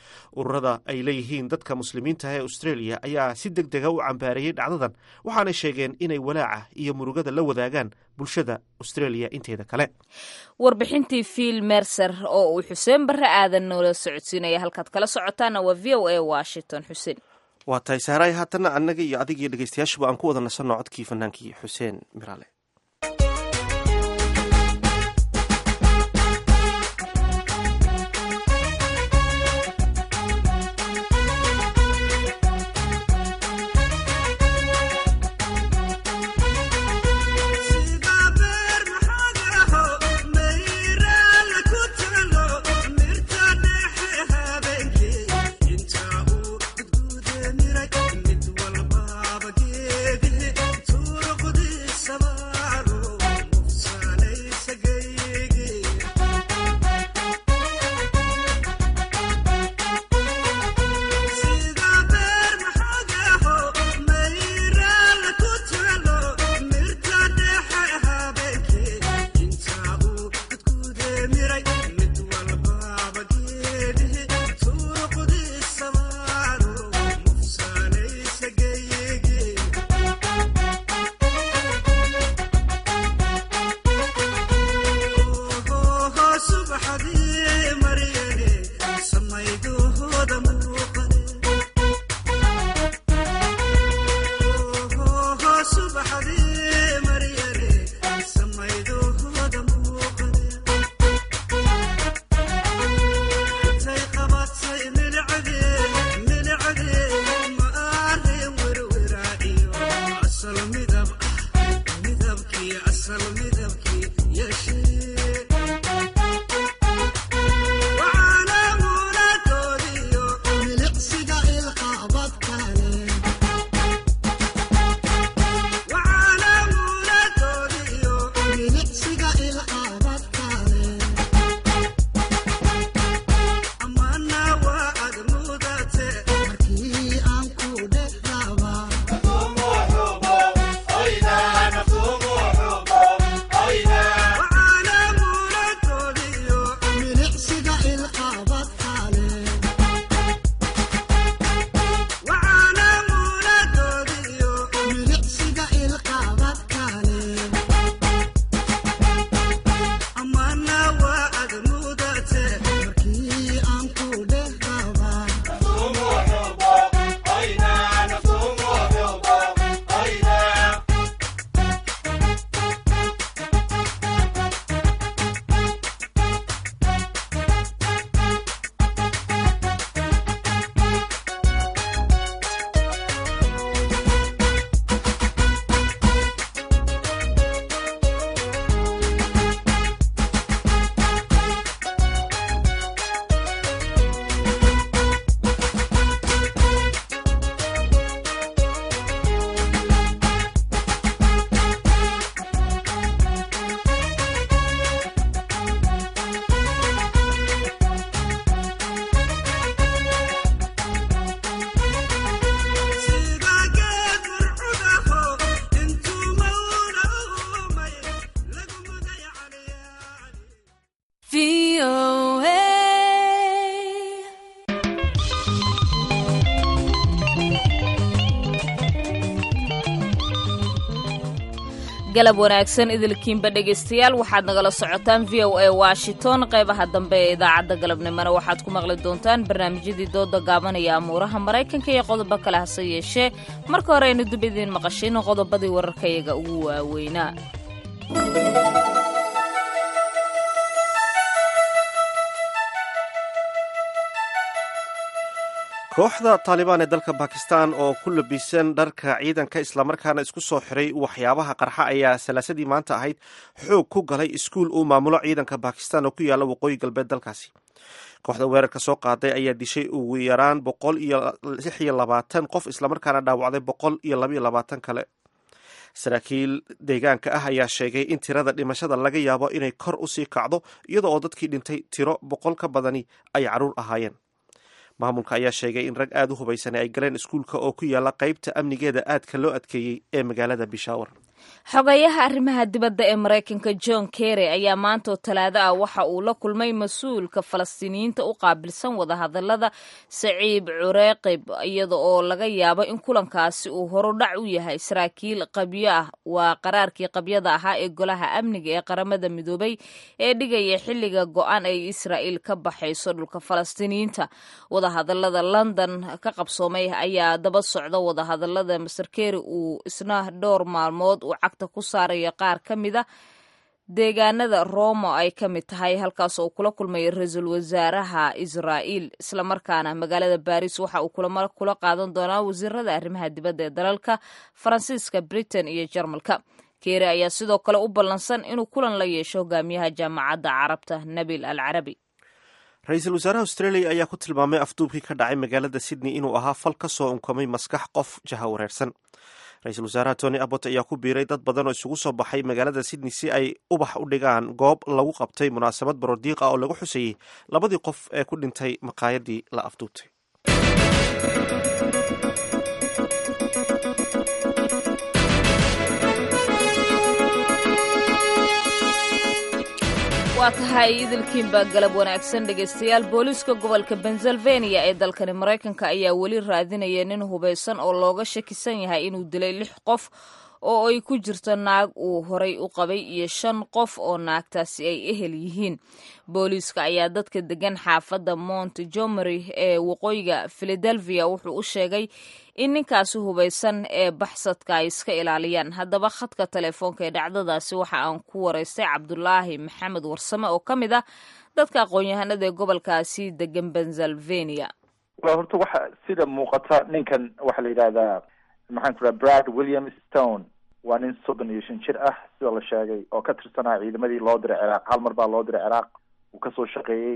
ururada ay leeyihiin dadka muslimiinta ee australia ayaa si deg dega u cambaareeyey dhacdadan waxaanay sheegeen inay walaaca iyo murugada la wadaagaan bulshada australia inteeda kale warbixintii fiil merser oo uu xuseen barre aadan noola socodsiinaya halkaad kala socotaana waa v o a washington xuseen waa tahay sahraay haatanna annaga iyo adiga iyo dhegeystayaashuba aan ku wada nasanno codkii fanaankii xuseen miraale galab wanaagsan idilkiinba dhegaystayaal waxaad nagala socotaan v o a washington qaybaha dambe ee idaacadda galabnimona waxaad ku maqli doontaan barnaamijyadii dooda gaabanaya amuuraha maraykanka iyo qodobo kale hase yeeshee marka hore aynu dib idiin maqashino qodobadii wararkayaga ugu waaweynaa kooxda taalibaan ee dalka bakistan oo ku labisan dharka ciidanka islamarkaana isku soo xiray waxyaabaha qarxa ayaa salaasadii maanta ahayd xoog ku galay iskuul uu maamulo ciidanka bakistan oo ku yaalla waqooyi galbeed dalkaasi kooxda weerarka soo qaaday ayaa dishay ugu yaraan boqol iyo lix iyo labaatan qof islamarkaana dhaawacday boqol iyo labaiyo labaatan kale saraakiil deegaanka ah ayaa sheegay in tirada dhimashada laga yaabo inay kor usii kacdo iyada oo dadkii dhintay tiro boqol ka badani ay caruur ahaayeen maamulka ayaa sheegay in rag aada u hubaysan ay galeen iskuulka oo ku yaala qaybta amnigeeda aadka loo adkeeyey ee magaalada bishaawar xogayaha arrimaha dibadda ee maraykanka john kerry ayaa maantoo talaado ah waxa uu la kulmay mas-uulka falastiiniyiinta u qaabilsan wadahadalada saciib cureeqib iyada oo laga yaabo in kulankaasi uu horudhac u yahay saraakiil qabyo ah waa qaraarkii qabyada ahaa ee golaha amniga ee qaramada midoobay ee dhigaya xilliga go-aan ay israa'iil ka baxayso dhulka falastiiniyiinta wadahadalada london ka qabsoomay ayaa daba socda wadahadalada master kerry uu isna dhowr maalmood uu ku saaraya qaar ka mida deegaanada roma ay ka mid tahay halkaas oo kula kulmaya ra-iisul wasaaraha israa'iil islamarkaana magaalada baris waxa uu kulamo kula qaadan doonaa wasiirada arrimaha dibadda ee dalalka faransiiska britain iyo jarmalka keeri ayaa sidoo kale u ballansan inuu kulan la yeesho hogaamiyaha jaamacadda carabta nabil al carabi ra-iisul wasaaraha australia ayaa ku tilmaamay afduubkii ka dhacay magaalada sydney inuu ahaa fal ka soo unkamay maskax qof jaha wareersan ra-iisul wasaaraha tony abbot ayaa ku biiray dad badan oo isugu soo baxay magaalada sydney si ay ubax u dhigaan goob lagu qabtay munaasabad barodiiq ah oo lagu xusayey labadii qof ee ku dhintay maqaayadii la afduubtay waa tahay idilkiinbaa galab wanaagsan dhegaystayaal booliiska gobolka pennsylvania ee dalkani maraykanka ayaa weli raadinaya nin hubaysan oo looga shakisan yahay inuu dilay lix qof oo ay ku jirto naag uu horay u qabay iyo shan qof oo naagtaasi ay ehel yihiin booliiska ayaa dadka degan xaafadda montgomery ee waqooyiga philadelphia wuxuu u sheegay in ninkaasi hubaysan ee baxsadka ay iska ilaaliyaan haddaba khadka telefoonka ee dhacdadaasi waxa aan ku waraystay cabdulaahi maxamed warsame oo ka mid ah dadka aqoon-yahanada ee gobolkaasi degan pennsylvania horta waxa sida muuqata ninkan waxaa la yidhahdaa maxaan ku raha brad william stone waa nin soddon iyo shan jir ah sida la sheegay oo ka tirsanaa ciidamadii loo diray ciraaq hal mar baa loo diray ciraaq uu kasoo shaqeeyey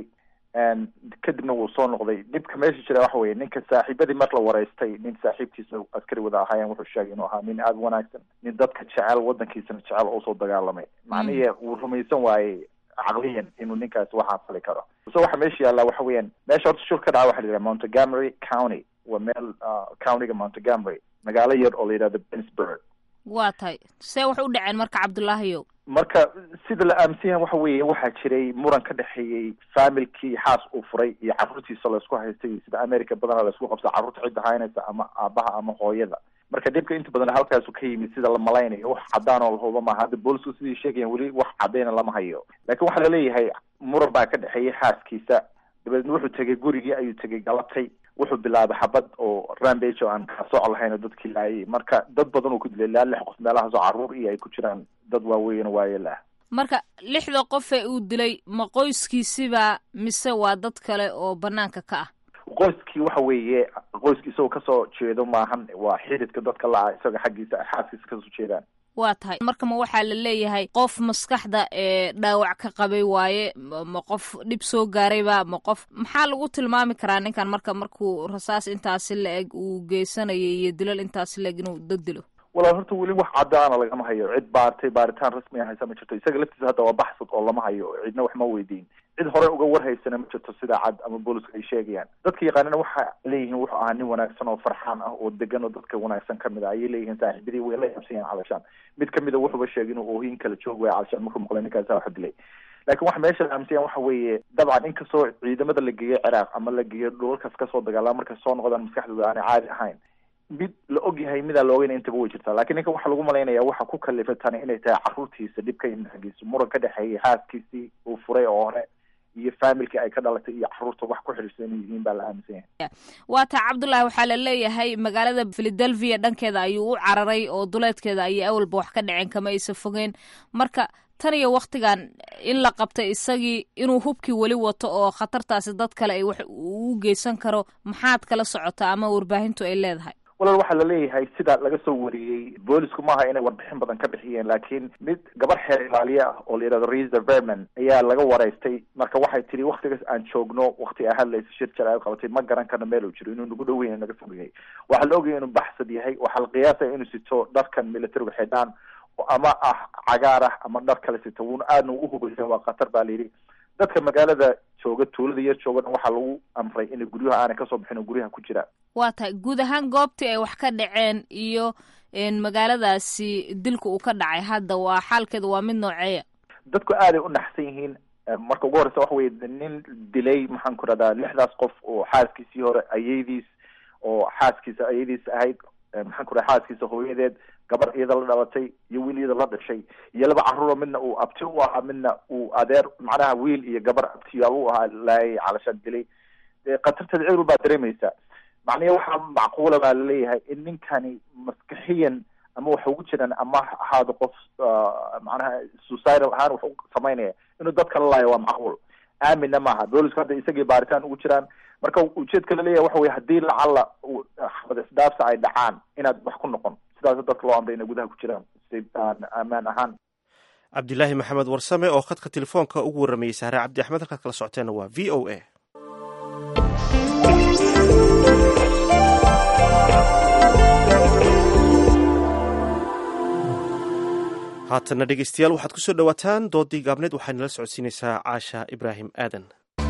kadibna wuu soo noqday dhibka meesha jira waxa weye ninka saaxiibadii mar la wareystay nin saaxiibkiisa askari wada ahaayeen wuxuu sheegay inuu ahaa nin aada u wanaagsan nin dadka jecel wadankiisana jecel oo soo dagaalamay macnihi wuu rumaysan waayey caqliyan inuu ninkaasi waxaa fali karo so waxa meesha yaallaa waxa weeyaan meesha horta shul ka dhaca waxa la yidhaha montgomery county waa meel countyga montgomery magaalo yar oo la yidhahdo bensburg waa tahay see wax u dhaceen marka cabdulaahiyow marka sida la aaminsan yahay waxa weeye waxaa jiray muran ka dhexeeyey faamilkii xaas uu furay iyo carruurtiisa laysku haystay sida america badana laysku qabsa carruurta cidda haynaysa ama aabaha ama hooyada marka dhibka inta badan halkaasu ka yimid sida la malaynayo wax cadaan oo lahuba maaha hadda boolisku sidii sheegayan weli wax cadayna lama hayo laakiin waxaa laleeyahay muran baa ka dhexeeyey xaaskiisa dabeedna wuxuu tegay gurigii ayuu tegay galabtay wuxuu bilaabay xabad oo rambage oo aan kala sooc lahayn oo dadkii laayay marka dad badan uu ku dilay ilaa lix qof meelahaas oo carruur iyo ay ku jiraan dad waaweyn oo waayeel ah marka lixda qof ee uu dilay ma qoyskiisiba mise waa dad kale oo banaanka ka ah qoyskii waxa weeye qoyski isagoo kasoo jeedo maahan waa xididka dadka la-a isaga xaggiisa xaaskiisa kasoo jeedaan waa tahay marka ma waxaa la leeyahay qof maskaxda ee dhaawac ka qabay waaye ma qof dhib soo gaarayba ma qof maxaa lagu tilmaami karaa ninkan marka markuu rasaas intaasi la-eg uu geysanayay iyo dilal intaasi la-eg inuu dad dilo walaal horta weli wax caddaana lagama hayo cid baartay baaritaan rasmi a haysa ma jirto isaga laftiisa hadda waa baxsad oo lama hayo cidna wax ma weydiin cid hore uga warhaysana ma jirto sida cad ama booliska ay sheegayaan dadka yaqaanina waxa leeyihiin wuxuu ahaa nin wanaagsan oo farxaan ah oo degan oo dadka wanaagsan kamid ah ayay leeyihiin saaxiibadii way la yaabsan yahan calashaan mid kamida wuxuuba sheegay inuu oohin kala joog waya calashaan markuu maqlay ninkaasa wax dilay laakiin waxa meesha la aaminsan yahan waxa weeye dabcan inkastoo ciidamada la geeyo ciraaq ama la geeyo dhulalkaas kasoo dagaalama markay soo noqdaan maskaxdooda aanay caadi ahayn mid la og yahay midaan la ogeyn intaba way jirtaa lakiin ninka waxaa lagu malaynaya waxa ku kalifay tani inay tahay carruurtiisa dhib ka yimid xaggiisa muran ka dhexeeyay xaaskiisii uu furay oo hore iyo faamilkii ay ka dhalatay iyo carruurta wax ku xidhiirsan inay yihiin baa la aaminsan yahay waa taa cabdullaahi waxaa la leeyahay magaalada philadelphia dhankeeda ayuu u cararay oo duleedkeeda ayay awalba wax ka dhaceen kama aysa fogeen marka tan iyo waktigan in la qabtay isagii inuu hubkii weli wato oo khatartaasi dad kale ay wax u geysan karo maxaad kala socotaa ama warbaahintu ay leedahay walaal waxaa la leeyahay sida laga soo wariyey boolisku maaha inay warbixin badan ka bixiyeen laakiin mid gabar xeer ilaaliye ah oo la yidhahdo risa verman ayaa laga waraystay marka waxay tidhi waktigaas aan joogno wakti a hadlaysa shir jal ay qabatay ma garan karno meel uu jiro inuu nagu dhow yahay naga fog yahay waxaa la ogaya inuu baxsad yahay waxaa la qiyaasaya inuu sito dharkan militariga xidhaan ama ah cagaar ah ama dhar kale sito wuuna aadna u hubaysan waa khatar baa la yidhi dadka magaalada jooga tuulada yar joogan waxaa lagu amray inay guryaha aanay kasoo bixin oo guryaha ku jiraan waa tahay guud ahaan goobtii ay wax ka dhaceen iyo magaaladaasi dilka uu ka dhacay hadda waa xaalkeeda waa mid nooceeya dadku aaday u naxsan yihiin marka ugu horeysa waxa weye nin dilay maxaan ku rahdaa lixdaas qof oo xaaskiisii hore ayeydiis oo xaaskiisa ayeydiis ahayd maxaan ku raha xaaskiisa hooyadeed gabar iyada la dhalatay iyo wiil iyada la dhashay iyo laba carruuro midna uu abti u ahaa midna uu adeer macnaha wiil iyo gabar abtiyaaba u ahaa laayay calashaan dilay khatarteeda cid walbaa dareemaysa macnihi waxaa macquula baa laleeyahay in ninkani maskaxiyan ama waxa ugu jiraan ama ahaado qof macnaha suicidal ahaan wax u samaynaya inuu dadka la laayo waa macquul aaminna maaha boolisku hadda isagii baaritaan ugu jiraan marka ujeedka laleeyahay waxa weye haddii lacalla xabad isdaafsa ay dhacaan inaad wax ku noqon sidaas dadka loo amray inay gudaha ku jiraan si aan ammaan ahaan cabdilaahi maxamed warsame oo khadka telefoonka ugu warramayey sahre cabdi axmed halkaad kala socoteenna waa v o a haatana dhegeystayaal waxaad kusoo dhowaataan doodii gaabneed waxay nala socodsiinaysaa caasha ibraahim aadan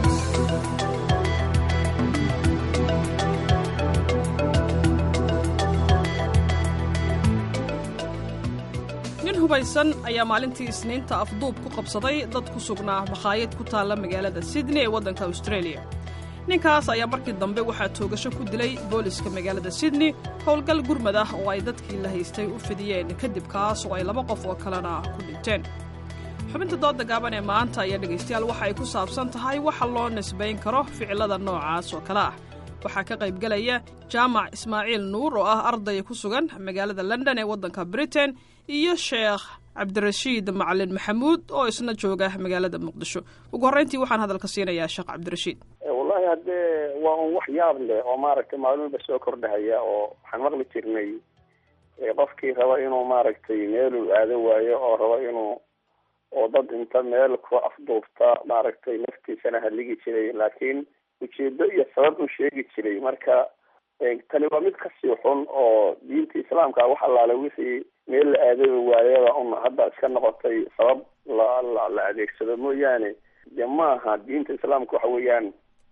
nin hubaysan ayaa maalintii isniinta afduub ku qabsaday dad ku sugnaa makhaayad ku taalla magaalada sydney ee waddanka australia ninkaas ayaa markii dambe waxaa toogasho ku dilay booliska magaalada sydney howlgal gurmad ah oo ay dadkii la haystay u fidiyeen kadib kaas oo ay laba qof oo kalena ku dhinteen xubinta dooda gaaban ee maanta ayaa dhegaystayaal waxa ay ku saabsan tahay waxa loo nisbayn karo ficilada noocaas oo kale ah waxaa ka qaybgelaya jaamac ismaaciil nuur oo ah arday ku sugan magaalada london ee waddanka britain iyo sheekh cabdirashiid macalin maxamuud oo isna jooga magaalada muqdisho ugu horreyntii waxaan hadalka siinayaa sheekh cabdirashiid wallahi haddee waa un wax yaab leh oo maaragtay maalmuba soo kordhahaya oo waxaan maqli jirnay qofkii raba inuu maaragtay meeluu aado waayo oo raba inuu oo dad inta meel ku afduubta maaragtay naftiisana haligi jiray laakiin ujeedo iyo sabab u sheegi jiray marka tani waa mid kasii xun oo diinta islaamka wax allaale wixii meel la aadaba waayaba un hadda iska noqotay sabab la la la adeegsado mooyaane de maaha diinta islaamka waxa weeyaan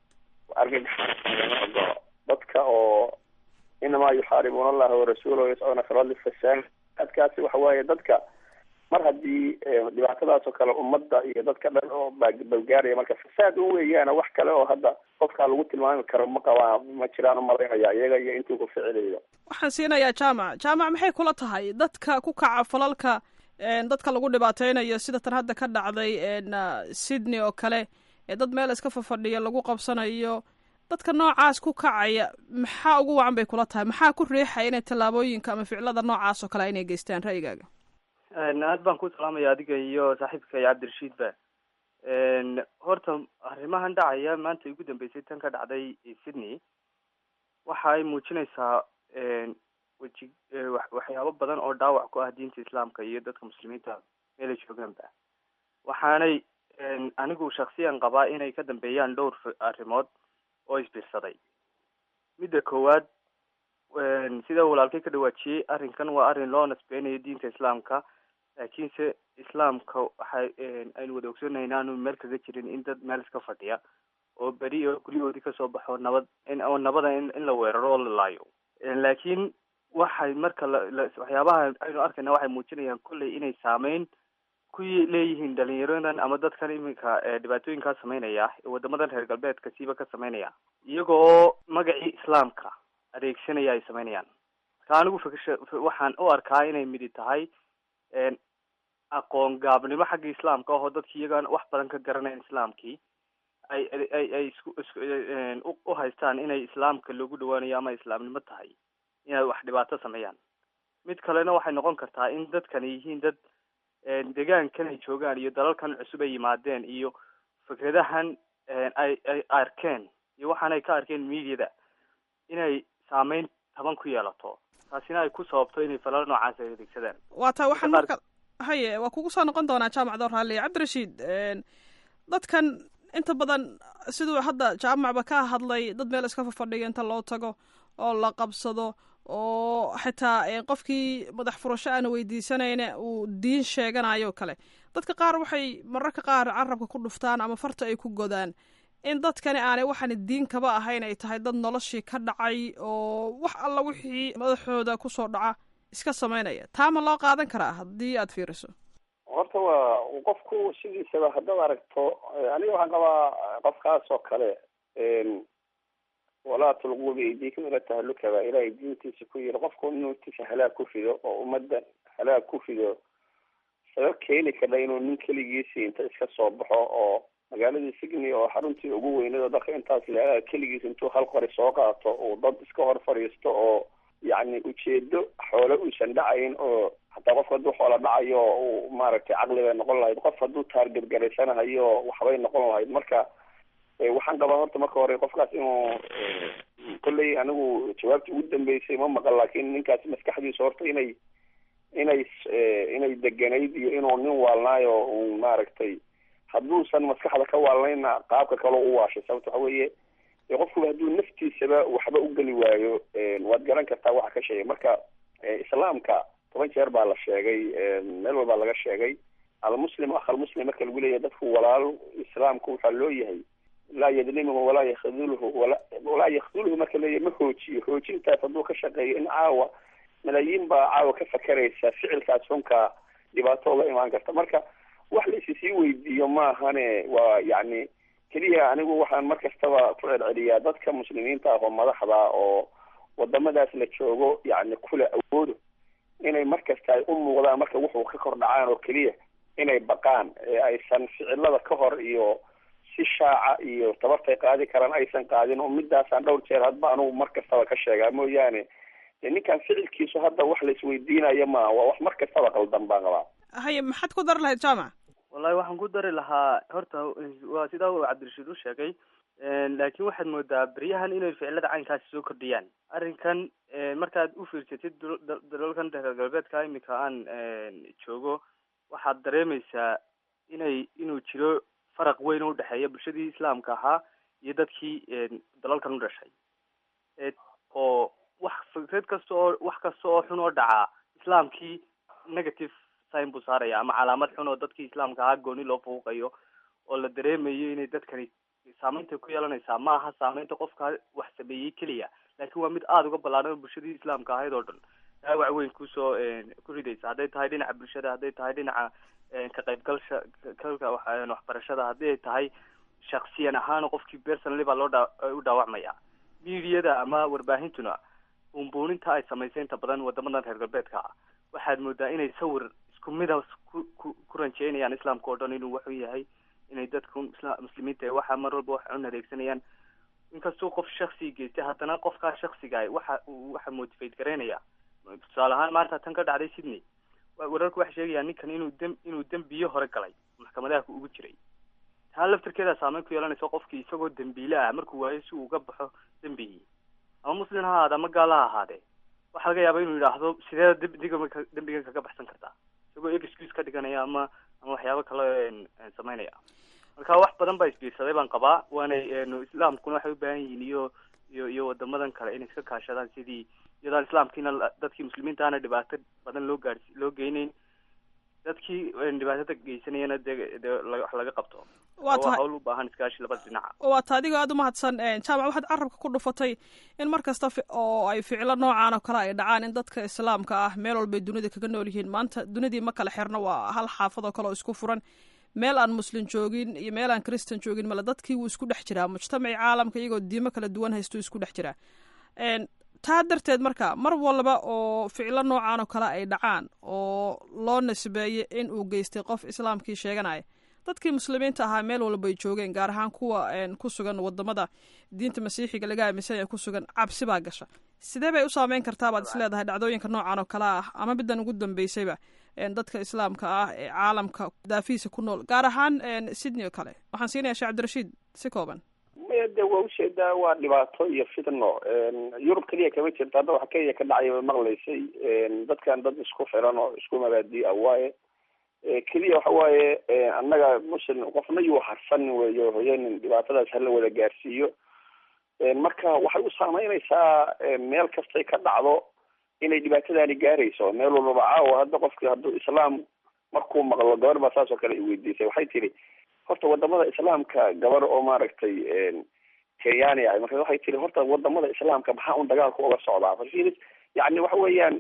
argagax dadka oo inamaa yuxaaribuuna allaha warasuulahu yascuuna fi lardi fasaad adkaasi waxa waaye dadka mar haddii dhibaatadaas oo kale ummadda iyo dadka dhan oo balgaaraya marka fasaad un weeyaana wax kale oo hadda qofkaa lagu tilmaami karo ma qabaa ma jiraan umalaynaya iyaga iyo intuu ku ficiliyo waxaan siinayaa jaamac jaamac maxay kula tahay dadka ku kaca falalka dadka lagu dhibaateynayo sida tan hadda ka dhacday sydney oo kale ee dad meel iska fafadhiya lagu qabsanayo dadka noocaas ku kacaya maxaa ugu wacan bay kula tahay maxaa ku riixaya inay tallaabooyinka ama ficilada noocaas oo kale inay geystaan ra'yigaaga aad baan ku salaamaya adiga iyo saaxiibka iyo cabdirashiidba horta arrimahan dhacaya maanta ugu dambeysay tan ka dhacday sydney waxa ay muujinaysaa weji waxyaabo badan oo dhaawac ku ah diinta islaamka iyo dadka muslimiinta meelay joogaanba waxaanay anigu shaksiyan qabaa inay ka dambeeyaan dhowr arrimood oo isbiirsaday midda koowaad sida walaalkay ka dhawaajiyey arrinkan waa arrin loo nasbeynayo diinta islaamka laakiinse islaamka waxay aynu wada ogsoonahay inaanu meel kaga jirin in dad meel iska fadhiya oo beri oo guryahoodii kasoo baxo nabad oo nabada in in la weeraro oo la laayo laakiin waxay marka waxyaabaha aynu arkayna waxay muujinayaan kolley inay saameyn ku leeyihiin dhalinyaradan ama dadkan iminka dhibaatooyinkaa sameynaya ee wadamadan reer galbeedka siiba ka sameynaya iyagoo magacii islaamka adeegsanaya ay sameynayaan marka anigu fikrsha waxaan u arkaa inay midi tahay aqoon gaabnimo xagga islaamka ahoo dadki iyagaan wax badan ka garanayn islaamkii ay ay ay isku isku u haystaan inay islaamka loogu dhawaanayo ama islaamnimo tahay inay wax dhibaato sameeyaan mid kalena waxay noqon kartaa in dadkani yihiin dad deegaankan ay joogaan iyo dalalkan cusub ay yimaadeen iyo fikradahan ay ay arkeen iyo waxaanay ka arkeen mediada inay saameyn taban ku yeelato taasina ay ku sababto inay falalo noocaas ay adeegsadaan waa taa waxaan marka haye waa kugu soo noqon doonaa jaamac door raalliya cabdirashiid dadkan inta badan siduu hadda jaamacba ka hadlay dad meel iska fafadhiya inta loo tago oo la qabsado oo xitaa qofkii madax furasho aana weydiisanayna uu diin sheeganayo kale dadka qaar waxay mararka qaar carabka ku dhuftaan ama farta ay ku godaan in dadkani aanay waxaan diin kaba ahayn ay tahay dad noloshii ka dhacay oo wax alla wixii madaxooda kusoo dhaca iska samaynaya taa ma loo qaadan karaa haddii aad fiiriso horta waa qofku sidiisaba haddaad aragto aniga waxaan qabaa qofkaas oo kale walaa tulquu biaydiikum ila tahaluka baa ilaahay diintiisa ku yiri qofku inuu tiisa halaag ku fido oo ummadda halaag ku fido sabab keeni kardha inuu nin keligiisi inta iska soo baxo oo magaaladii signi oo xaruntii ugu weyneed oo dadka intaas le keligiis intuu hal qori soo qaato uu dad iska hor fadhiisto oo yacni ujeedo xoole uusan dhacayn oo hataa qofka hadduu xoola dhacayo uu maaragtay caqli bay noqon lahayd qof hadduu taargergaraysanahayo waxbay noqon lahayd marka waxaan qabaa horta marka hore qofkaas inuu kolley anigu jawaabtii ugu dambeysay ma maqan laakiin ninkaas maskaxdiisa horta inay inay inay deganayd iyo inuu nin waalnaayo un maaragtay hadduusan maskaxda ka waalnayna qaabka kaloo u waashay sababta waxa weeye qofkuba hadduu naftiisaba waxba u geli waayo waad garan kartaa waxa ka sheegay marka islaamka toban jeer baa la sheegay meel walbaa laga sheegay almuslim akh almuslim marka lagu leeyahay dadku walaal islaamku waxaa loo yahay laa yadlimuhu walaa yakdulhu wala walaa yakdulhu marka leeyahay ma hoojiyo hoojintaas hadduu ka shaqeeyo in caawa malaayiin baa caawa ka fakeraysa ficilkaas xunka dhibaato oga imaan karta marka wax la isi sii weydiiyo maahane waa yacni keliya anigu waxaan mar kastaba ku celceliyaa dadka muslimiinta ah oo madaxda oo wadamadaas la joogo yacni kula awoodo inay mar kasta ay u muuqdaan marka wuxuu ka kor dhacaan oo keliya inay baqaan ee aysan ficilada ka hor iyo si shaaca iyo tabartay qaadi karaan aysan qaadin oo midaasaan dhowr jeer hadba anugu mar kastaba ka sheegaa mooyaane ninkan ficilkiisu hadda wax la isweydiinayo maaha waa wax mar kastaba qaldan baan qabaa haye maxaad ku dari lahayd jaamac wallahi waxaan ku dari lahaa horta waa sidaa uu cabdirashiid u sheegay laakiin waxaad moodaa beryahan inay ficilada caynkaasi soo kordhiyaan arrinkan markaad u fiirsatid dalalkan reer galbeedka imika aan joogo waxaad dareemaysaa inay inuu jiro faraq weyn oo udhexeeya bulshadii islaamka ahaa iyo dadkii dalalkan u dhashay oo wax fikrad kasta oo wax kasta oo xun oo dhacaa islaamkii negative sign buu saaraya ama calaamad xun oo dadkii islaamka ahaa gooni loo fuuqayo oo la dareemayo inay dadkani saameynta ku yeelanaysaa ma aha saameynta qofka wax sameeyey keliya laakiin waa mid aada uga ballaadhan bulshadii islaamka ahayd oo dhan dhaawac weyn kusoo ku ridaysa hadday tahay dhinaca bulshada hadday tahay dhinaca ka qaybgalsha kalka waxbarashada haddii ay tahay shaksiyan ahaan qofkii personally baa loo dha u dhaawacmaya mediada ama warbaahintuna buunbuuninta ay samaysay inta badan wadamadan reer galbeedka ah waxaad moodaa inay sawir isku mida ku ku ku ranjeynayaan islaamka oo dhan inuu waxu yahay inay dadku isla muslimiinta waxa mar walba wax cun adeegsanayaan inkastuu qof shaksi geystay haddana qofkaa shaksiga waxa waxa motivate garaynaya tusaale ahaan maanta tan ka dhacday sydney wararku waxay sheegayaan ninkan inuu dem inuu dembiyo hore galay maxkamadaha ugu jiray taa laftirkeeda saameyn ku yeelanaysa qofkii isagoo dembiile ah markuu waayo si uu uga baxo dembigii ama muslim ha ahaade ama gaal ha ahaadee waxaa laga yaaba inuu yidhaahdo sidee diga dembigan kaga baxsan kartaa isagoo excuse ka dhiganaya ama ama waxyaabo kale sameynaya marka wax badan baa isbiirsaday baan qabaa waanay islaamkuna waxay u baahan yihiin iyo iyo iyo wadamadan kale inay iska kaashadaan sidii iyadaan islaamkiina dadkii muslimiinta ana dhibaato badan loo gaarsi loo geyneyn dadkii dhibaatada geysanayana dee dee wax laga qabto waa tahay hawl u baahan iskaashi labada dhinaca waa ta adigoo aada umahadsan jaamac waxaad carabka ku dhufatay in mar kasta oo ay ficilo noocan oo kale ay dhacaan in dadka islaamka ah meel walbay dunida kaga nool yihiin maanta dunidii ma kala xirno waa hal xaafad oo kale oo isku furan meel aan muslim joogin iyo meel aan christan joogin male dadkii wuu isku dhex jiraa mujtamacii caalamka iyagoo diimo kala duwan haysto isku dhex jiraa taa darteed marka mar walba oo ficilo noocan oo kale ay dhacaan oo loo nisbeeyo in uu geystay qof islaamkii sheeganaya dadkii muslimiinta ahaa meel walba ay joogeen gaar ahaan kuwa ku sugan wadamada diinta masiixiga laga aaminsan yahay ku sugan cabsi baa gasha sidee bay u saameyn kartaa baad isleedahay dhacdooyinka noocan oo kale ah ama middan ugu dambeysayba dadka islaamka ah ee caalamka daafihiisa ku nool gaar ahaan sydney oo kale waxaan siinaya sheekh cabdirashiid si kooban maya de waa ujeedaa waa dhibaato iyo fitno yurub keliya kama jirto hadda waxa kenya ka dhacay way maqlaysay dadkan dad isku xiran oo isku mabaadi ah waaye keliya waxa waaye annaga muslim qofna yuu harsanin weeyo hoyanin dhibaatadaas hala wada gaarsiiyo marka waxay u saameynaysaa meel kastay ka dhacdo inay dhibaatadaani gaarayso meel walbaba caawa hadda qofki hadduu islaam markuu maqlo gabar baa saas oo kale i weydiisay waxay tiri horta wadamada islaamka gabar oo maaragtay kenyaani ahay marka waxay tiri horta wadamada islaamka maxaa un dagaalku uga socdaa farfinis yani waxa weeyaan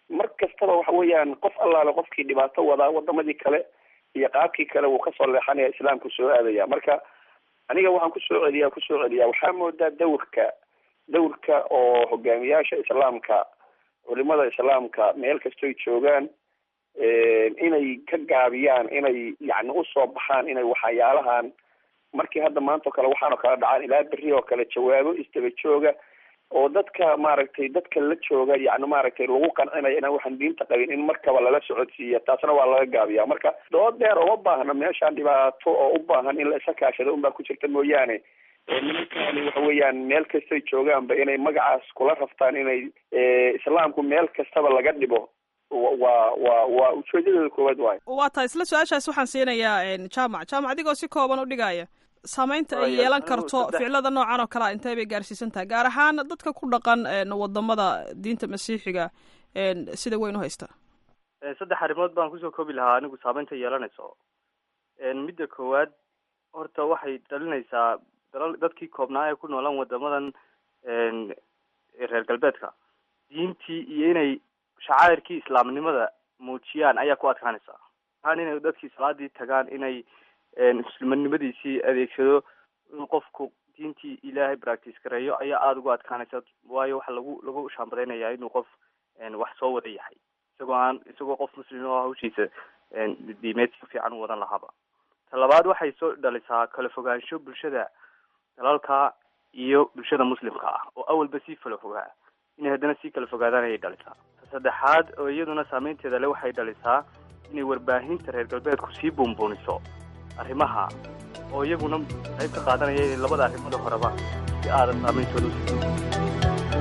mar kastaba waxa weeyaan qof allaale qofkii dhibaato wadaa wadamadii kale iyo qaabkii kale wuu kasoo leexanaya islaamku soo aadaya marka aniga waxaan kusoo celiyaa kusoo celiyaa waxaa moodaa dawrka dawrka oo hogaamiyaasha islaamka culimada islaamka meel kastoy joogaan inay ka gaabiyaan inay yani usoo baxaan inay waxyaalahan markii hadda maanta o kale waxaanoo kale dhacaan ilaa berri oo kale jawaabo isdaba jooga oo dadka maaragtay dadka la jooga yani maaragtay lagu qancinayo inaan waxaan diinta qabin in markaba lala socodsiiya taasna waa laga gaabiya marka dood dheer uma baahna meeshaan dhibaato oo u baahan in la isa kaashado unbaa ku jirta mooyaane nimankani waxa weeyaan meel kastay joogaanba inay magacaas kula raftaan inay islaamku meel kastaba laga dhibo waa waa waa ujeedadooda koowaad waayo waa tahay isla su-aashaas waxaan siinayaa jaamac jaamac adigoo si kooban u dhigaya saameynta ay yeelan karto ficilada noocan oo kalea intee bay gaarsiisan tahay gaar ahaan dadka ku dhaqan wadamada diinta masiixiga sida weyn u haysta saddex arrimood baan kusoo koobi lahaa anigu saameynta yeelanayso midda koowaad horta waxay dhalinaysaa dalal dadkii koobnaa ee ku noolaan wadamadan reer galbeedka diintii iyo inay shacairkii islaamnimada muujiyaan ayaa ku adkaanaysa ahaan inay dadkii salaadii tagaan inay muslimanimadiisii adeegsado in qofku diintii ilaahay practice gareeyo ayaa aada ugu adkaanaysa waayo waxaa lagu lagu shaambadaynayaa inuu qof wax soo wada yahay isagoo aan isagoo qof muslim oo hawshiisa diimeed si fiican u wadan lahaaba ta labaad waxay soo dhalisaa kala fogaansho bulshada dalalka iyo bulshada muslimka ah oo awalba sii kala fogaa inay haddana sii kala fogaadaan ayay dhalisaa ta saddexaad oo iyaduna saameynteeda le waxay dhalisaa inay warbaahinta reer galbeedku sii buunbuuniso arrimaha oo iyaguna qayb ka qaadanaya inay labada arrimooda horeba si aadan saameyntooda usi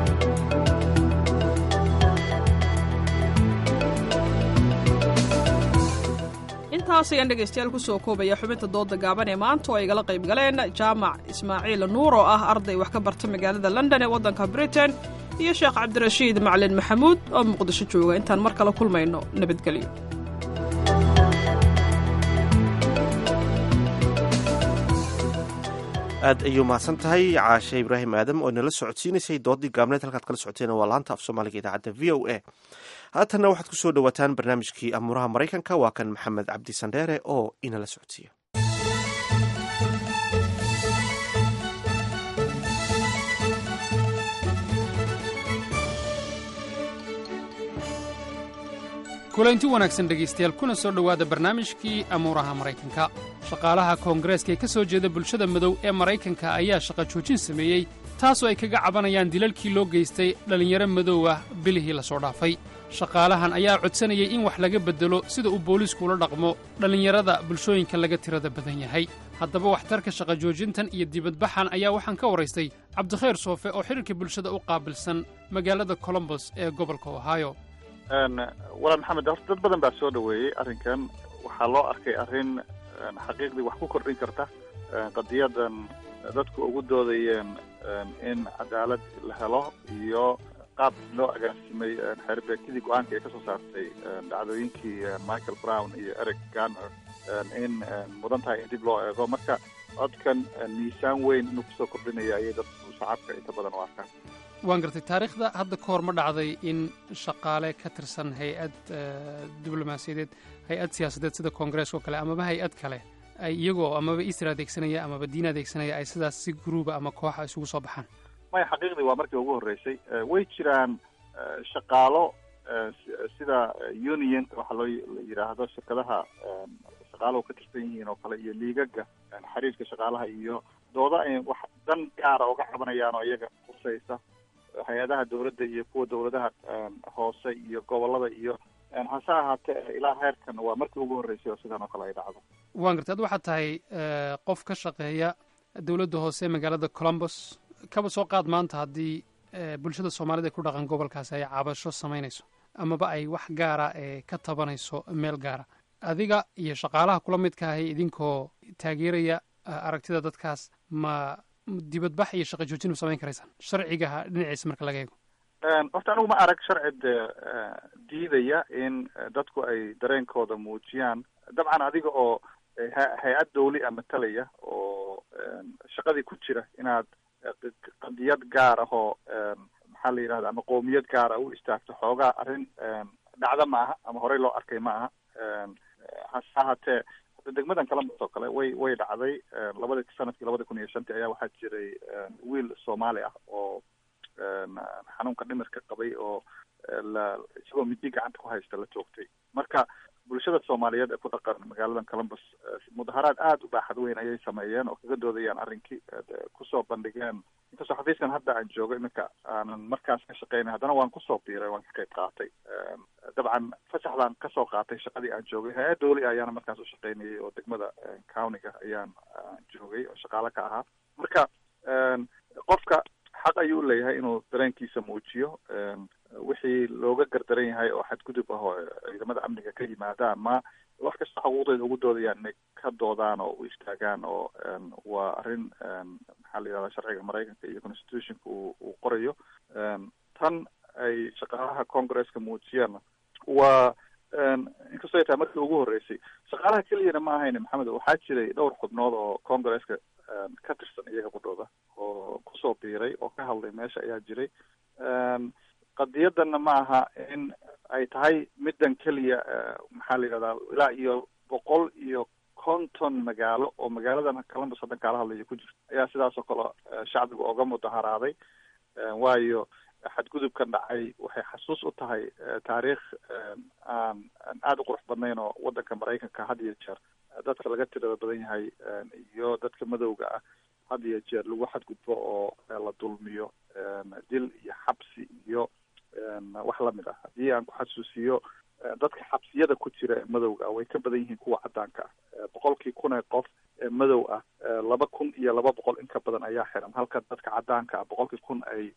intaas ayaan dhegaystayaal kusoo koobaya xubinta dooda gaaban ee maanta oo ay igala qayb galeen jaamac ismaaciil nuur oo ah arday wax ka barta magaalada london ee waddanka britain iyo sheekh cabdirashiid macalin maxamuud oo muqdisho jooga intaan mar kale kulmayno nabadgelyo aad ayuu mahadsan tahay caashe ibraahim aadam oo inala socodsiinaysay doodii gaabneed halkaad kala socoteen waa laanta af soomaaliga idaacadda v o a haatanna waxaad ku soo dhowaataan barnaamijkii amuuraha maraykanka waa kan maxamed cabdi sandheere oo inala socodsiiya kulanti wanaagsan dhegaystayaal kuna soo dhowaada barnaamijkii amuuraha maraykanka shaqaalaha koongareeska ee ka soo jeeda bulshada madow ee maraykanka ayaa shaqa joojin sameeyey taasoo ay kaga cabanayaan dilalkii loo geystay dhallinyaro madow ah bilihii la soo dhaafay shaqaalahan ayaa codsanayay in wax laga beddelo sida uu booliisku ula dhaqmo dhallinyarada bulshooyinka laga tirada badan yahay haddaba waxtarka shaqa joojintan iyo dibadbaxan ayaa waxaan ka waraystay cabdikhayr soofe oo xidhiirka bulshada u qaabilsan magaalada colombos ee gobolka ohio walaal maxamed horta dad badan baa soo dhaweeyey arrinkan waxaa loo arkay arrin xaqiiqdii wax ku kordhin karta qadiyadan dadku ugu doodayeen in cadaalad la helo iyo qaab loo agaasimay xeerbeegtidii go-aanka ay ka soo saartay dhacdooyinkii michael brown iyo eric garner in mudan tahay in dib loo eego marka codkan miisaan weyn inuu kusoo kordhinaya ayay dadku shacabka inta badan u arkaan waan gartay taariikhda hadda ka hor ma dhacday in shaqaale ka tirsan hay-ad diblomaasiyadeed hay-ad siyaasadeed sida koongareeska oo kale amaba hay-ad kale ay iyagoo amaba isra adeegsanaya amaba diin adeegsanaya ay sidaas si gruuba ama kooxa isugu soo baxaan maya xaqiiqdii waa markii ugu horreysay way jiraan shaqaalo sida unionka waxaa loo yidhaahdo shirkadaha shaqaalahu ka tirsan yihiin oo kale iyo liigaga xiriirka shaqaalaha iyo dooda ay wax dan gaara uga cabanayaan oo iyaga khusaysa hay-adaha dawladda iyo kuwa dawladaha hoose iyo gobolada iyo hase ahaatee ilaa heerkan waa markii ugu horreysay oo sidan oo kale ay dhacdo waan gartay ad waxaad tahay qof ka shaqeeya dowladda hoose magaalada colombos kaba soo qaad maanta haddii bulshada soomaalida ee ku dhaqan gobolkaasi ay cabasho samaynayso amaba ay wax gaara ee ka tabanayso meel gaara adiga iyo shaqaalaha kula midka ahay idinkoo taageeraya aragtida dadkaas ma dibadbax iyo shaqa joojin ma samayn karaysaan sharcigaha dhinaciisa marka laga eego horta anigu ma arag sharci diidaya in dadku ay dareenkooda muujiyaan dabcan adiga oo hay-ad dawli a matalaya oo shaqadii ku jira inaad qadiyad gaar ah oo maxaa la yidhahda ama qowmiyad gaara u istaagto xoogaa arrin dhacda ma aha ama horey loo arkay ma aha hase ahaatee hadda degmadan columbus oo kale way way dhacday labadi sanadkii labada kun iyo shantii ayaa waxaa jiray wiil soomaali ah oo xanuunka dhimirka qabay oo la isagoo midi gacanta ku haysta la toogtay marka bulshada soomaaliyeed ee ku dhaqan magaaladan columbus mudaharaad aada u baaxad weyn ayay sameeyeen oo kaga doodayaan arrinkii kusoo bandhigeen inkastoo xafiiskan hadda aan joogo iminka aanan markaas ka shaqeynay haddana waan kusoo biiray waan ka qayb qaatay dabcan fasaxdaan kasoo qaatay shaqadii aan joogay hay-ad dowli ayaana markaas u shaqeynayay oo degmada countiga ayaan joogay oo shaqaale ka ahaa marka qofka xaq ayuu leeyahay inuu dareenkiisa muujiyo wixii looga gardaran yahay oo xadgudub ah oo ciidamada amniga ka yimaadaan ma wax kasta xuquuqdeeda ugu doodayaan inay ka doodaan oo u istaagaan oo waa arrin maxaa la yidhahda sharciga maraykanka iyo constitutionka uu uu qorayo tan ay shaqaalaha congresska muujiyaan waa inkastoo ay tahay markii ugu horreysay shaqaalaha keliyana ma ahayn maxamed waxaa jiray dhowr xubnood oo congresska ka tirsan iyaga qudhooda oo kusoo biiray oo ka hadlay meesha ayaa jiray qadiyadanna ma aha in ay tahay middan keliya maxaa la yidhahdaa ilaa iyo boqol iyo konton magaalo oo magaaladan columbus haddan kaala hadlayo ku jirto ayaa sidaas oo kale shacbiga oga mudaharaaday waayo xadgudubkan dhacay waxay xasuus u tahay taariikh aan aada u qurux badnayn oo waddanka maraykanka had iyo jeer dadka laga tirada badan yahay iyo dadka madowga ah had iyo jeer lagu xadgudbo oo la dulmiyo dil iyo xabsi iyo wax lamid ah haddii aan ku xasuusiyo dadka xabsiyada ku jira ee madowga ah way ka badan yihiin kuwa caddaanka ah boqolkii kun ee qof ee madow ah laba kun iyo laba boqol in ka badan ayaa xiran halka dadka caddaanka ah boqolkii kun ay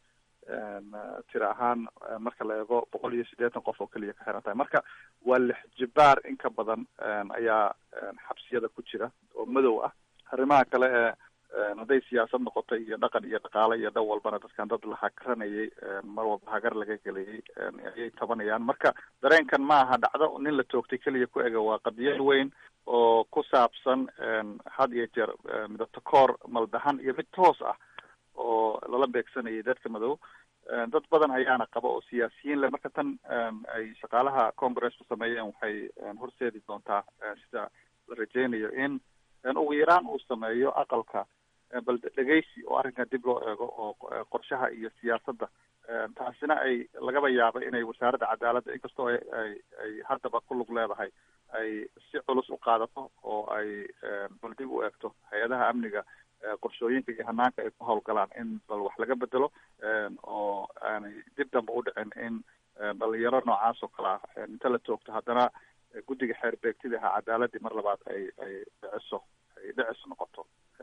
tira ahaan marka la eego boqol iyo siddeetan qof oo keliya ka xiran tahay marka waa lix jibaar in ka badan ayaa xabsiyada ku jira oo madow ah arrimaha kale ee hadday siyaasad noqoto iyo dhaqan iyo dhaqaale iyo dhan walbana dadkan dad la hakaranayay mar walba hagar laga gelayay ayay tabanayaan marka dareenkan ma aha dhacdo nin la toogtay keliya ku ega waa qadiyad weyn oo ku saabsan had iyo jeer midabto koor maldahan iyo mid toos ah oo lala beegsanayay dadka madow dad badan ayaana qaba oo siyaasiyiin leh marka tan ay shaqaalaha congressku sameeyeen waxay horseedi doontaa sida la rajeynayo in ugu yaraan uu sameeyo aqalka bal dhegeysi oo arrinkan dib loo eego oo qorshaha iyo siyaasadda taasina ay lagaba yaaba inay wasaaradda cadaaladda inkastoo ay ay ay haddaba ku lug leedahay ay si culus u qaadato oo ay bal dib u eegto hay-adaha amniga qorshooyinka iyo hanaanka ay ku howlgalaan in bal wax laga bedelo oo aanay dib dambe u dhicin in dhalinyaro noocaas oo kale ah inta la toogto haddana guddiga xeer beegtida ahaa cadaaladii mar labaad ay ay dhiciso ay dhicis noqoto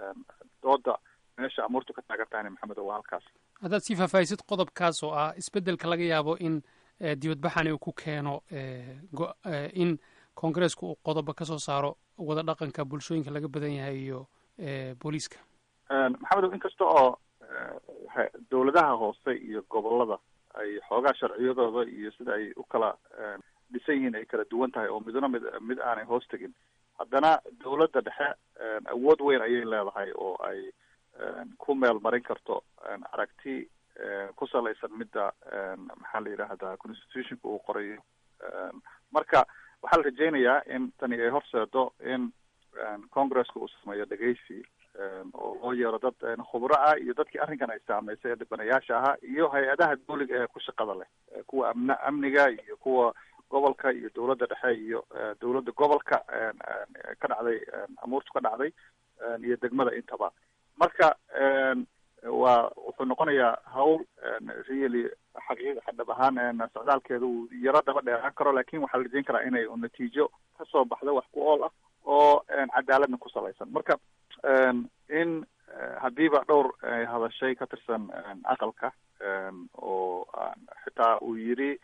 dooda meesha amuurtu ka taagan tahayna maxamed waa halkaas haddaad sii faahfaahisid qodobkaas oo ah isbeddelka laga yaabo in dibadbaxani uu ku keeno in koongareesku uu qodobo ka soo saaro wada dhaqanka bulshooyinka laga badan yahay iyo booliiska maxamed inkasta oo dowladaha hoose iyo gobolada ay xoogaa sharciyadooda iyo sida ay u kala dhisan yihiin ay kala duwan tahay oo midna mid mid aanay hoos tegin haddana dowladda dhexe awood weyn ayay leedahay oo ay ku meel marin karto aragti ku salaysan midda maxaa la yidhaahdaa constitutionka uu qorayo marka waxaa la rajeynayaa in tani ay horseedo in congresska uu sameeyo dhegeysi oo loo yeero dad khubro ah iyo dadkii arrinkan ay saameysay ee dhibanayaasha ahaa iyo hay-adaha dowliga ee ku shaqada leh kuwa amn amniga iyo kuwa gobolka iyo dowladda dhexe iyo dowladda gobolka ka dhacday amuurtu ka dhacday iyo degmada intaba marka waa wuxuu noqonayaa hawl really xaqiiq dhab ahaan socdaalkeeda uu yaro daba dheeraan karo lakin waxaa la rajeyn karaa inay natiijo kasoo baxdo wax ku ool ah oo cadaaladna ku salaysan marka in haddiiba dhowr hadashay ka tirsan aqalka oo xitaa uu yiri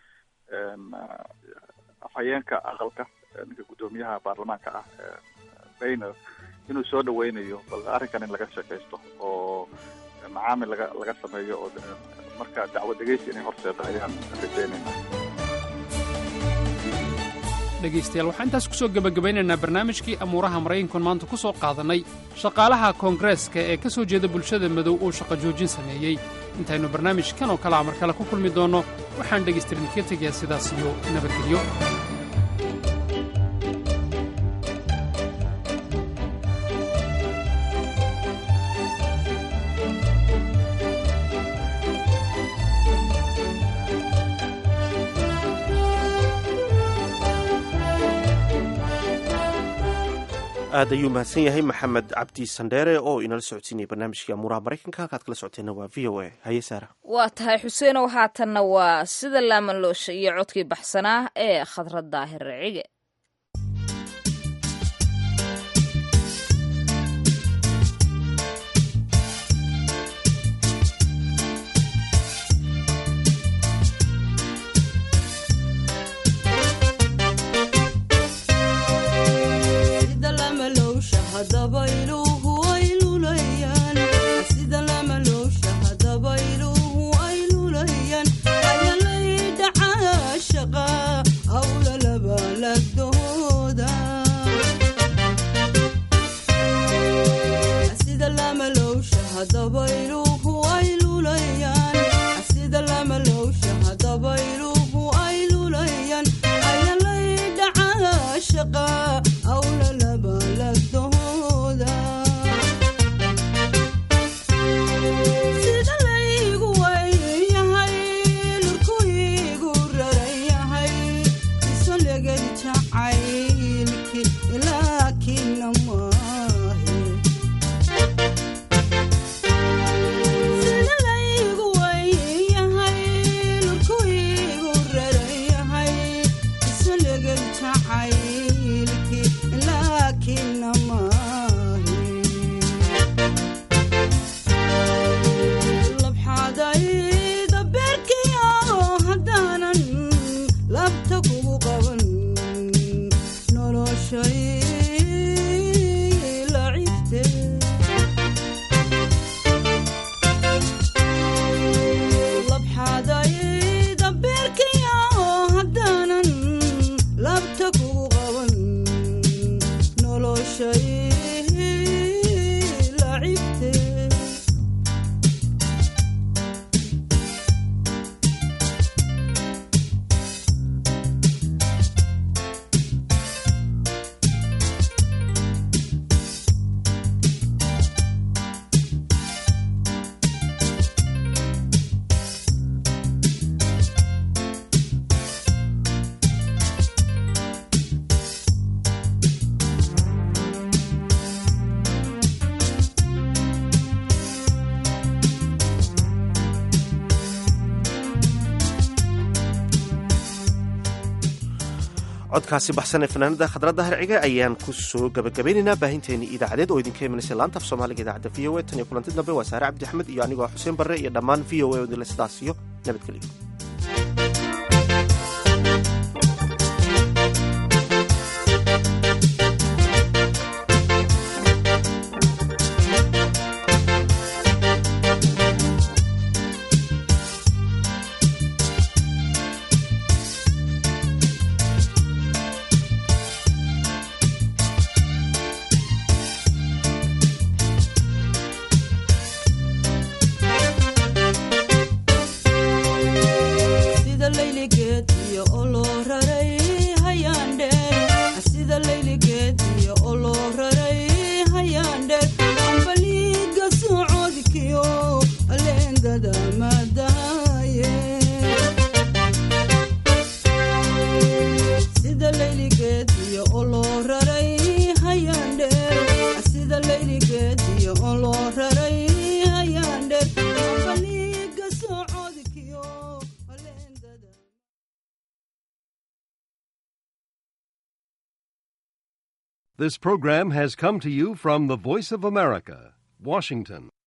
afhayeenka aqalka ninka guddoomiyaha baarlamaanka ah bayner inuu soo dhaweynayo bal arrinkan in laga sheekaysto oo macaamil laga laga sameeyo oo marka dacwad dhegeysi inay horseeda ayaan rajeynayna dhegaystayaal waxaan intaas ku soo gebagabaynaynaa barnaamijkii amuuraha maraykankan maanta ku soo qaadannay shaqaalaha koongareeska ee ka soo jeeda bulshada madow uu shaqo joojin sameeyey intaynu barnaamijkan oo kalea mar kale ku kulmi doonno waxaan dhegaystirin ka tegayaa sidaas iyo nabadgelyo aad ayuu mahadsan yahay maxamed cabdi sandheere oo inala socodsiinaya barnaamijkii amuuraha maraykanka halkaad kala socoteenna waa v o a haye saara waa tahay xuseenow haatanna waa sida laamaloosha iyo codkii baxsanaa ee khadrad daahir cige codkaasi baxsan ee fanaanada khadradda harciga ayaan ku soo gabagabaynaynaa baahinteennii idaacadeed oo idinka imanaysa laanta af soomaaliga idaacadda v o a tan iyo kulanti dambe waa saare cabdi axmed iyo anigoo xuseen barre iyo dhammaan v o a odile sidaas iyo nabadgelyo This program has come to you from the Voice of America, Washington.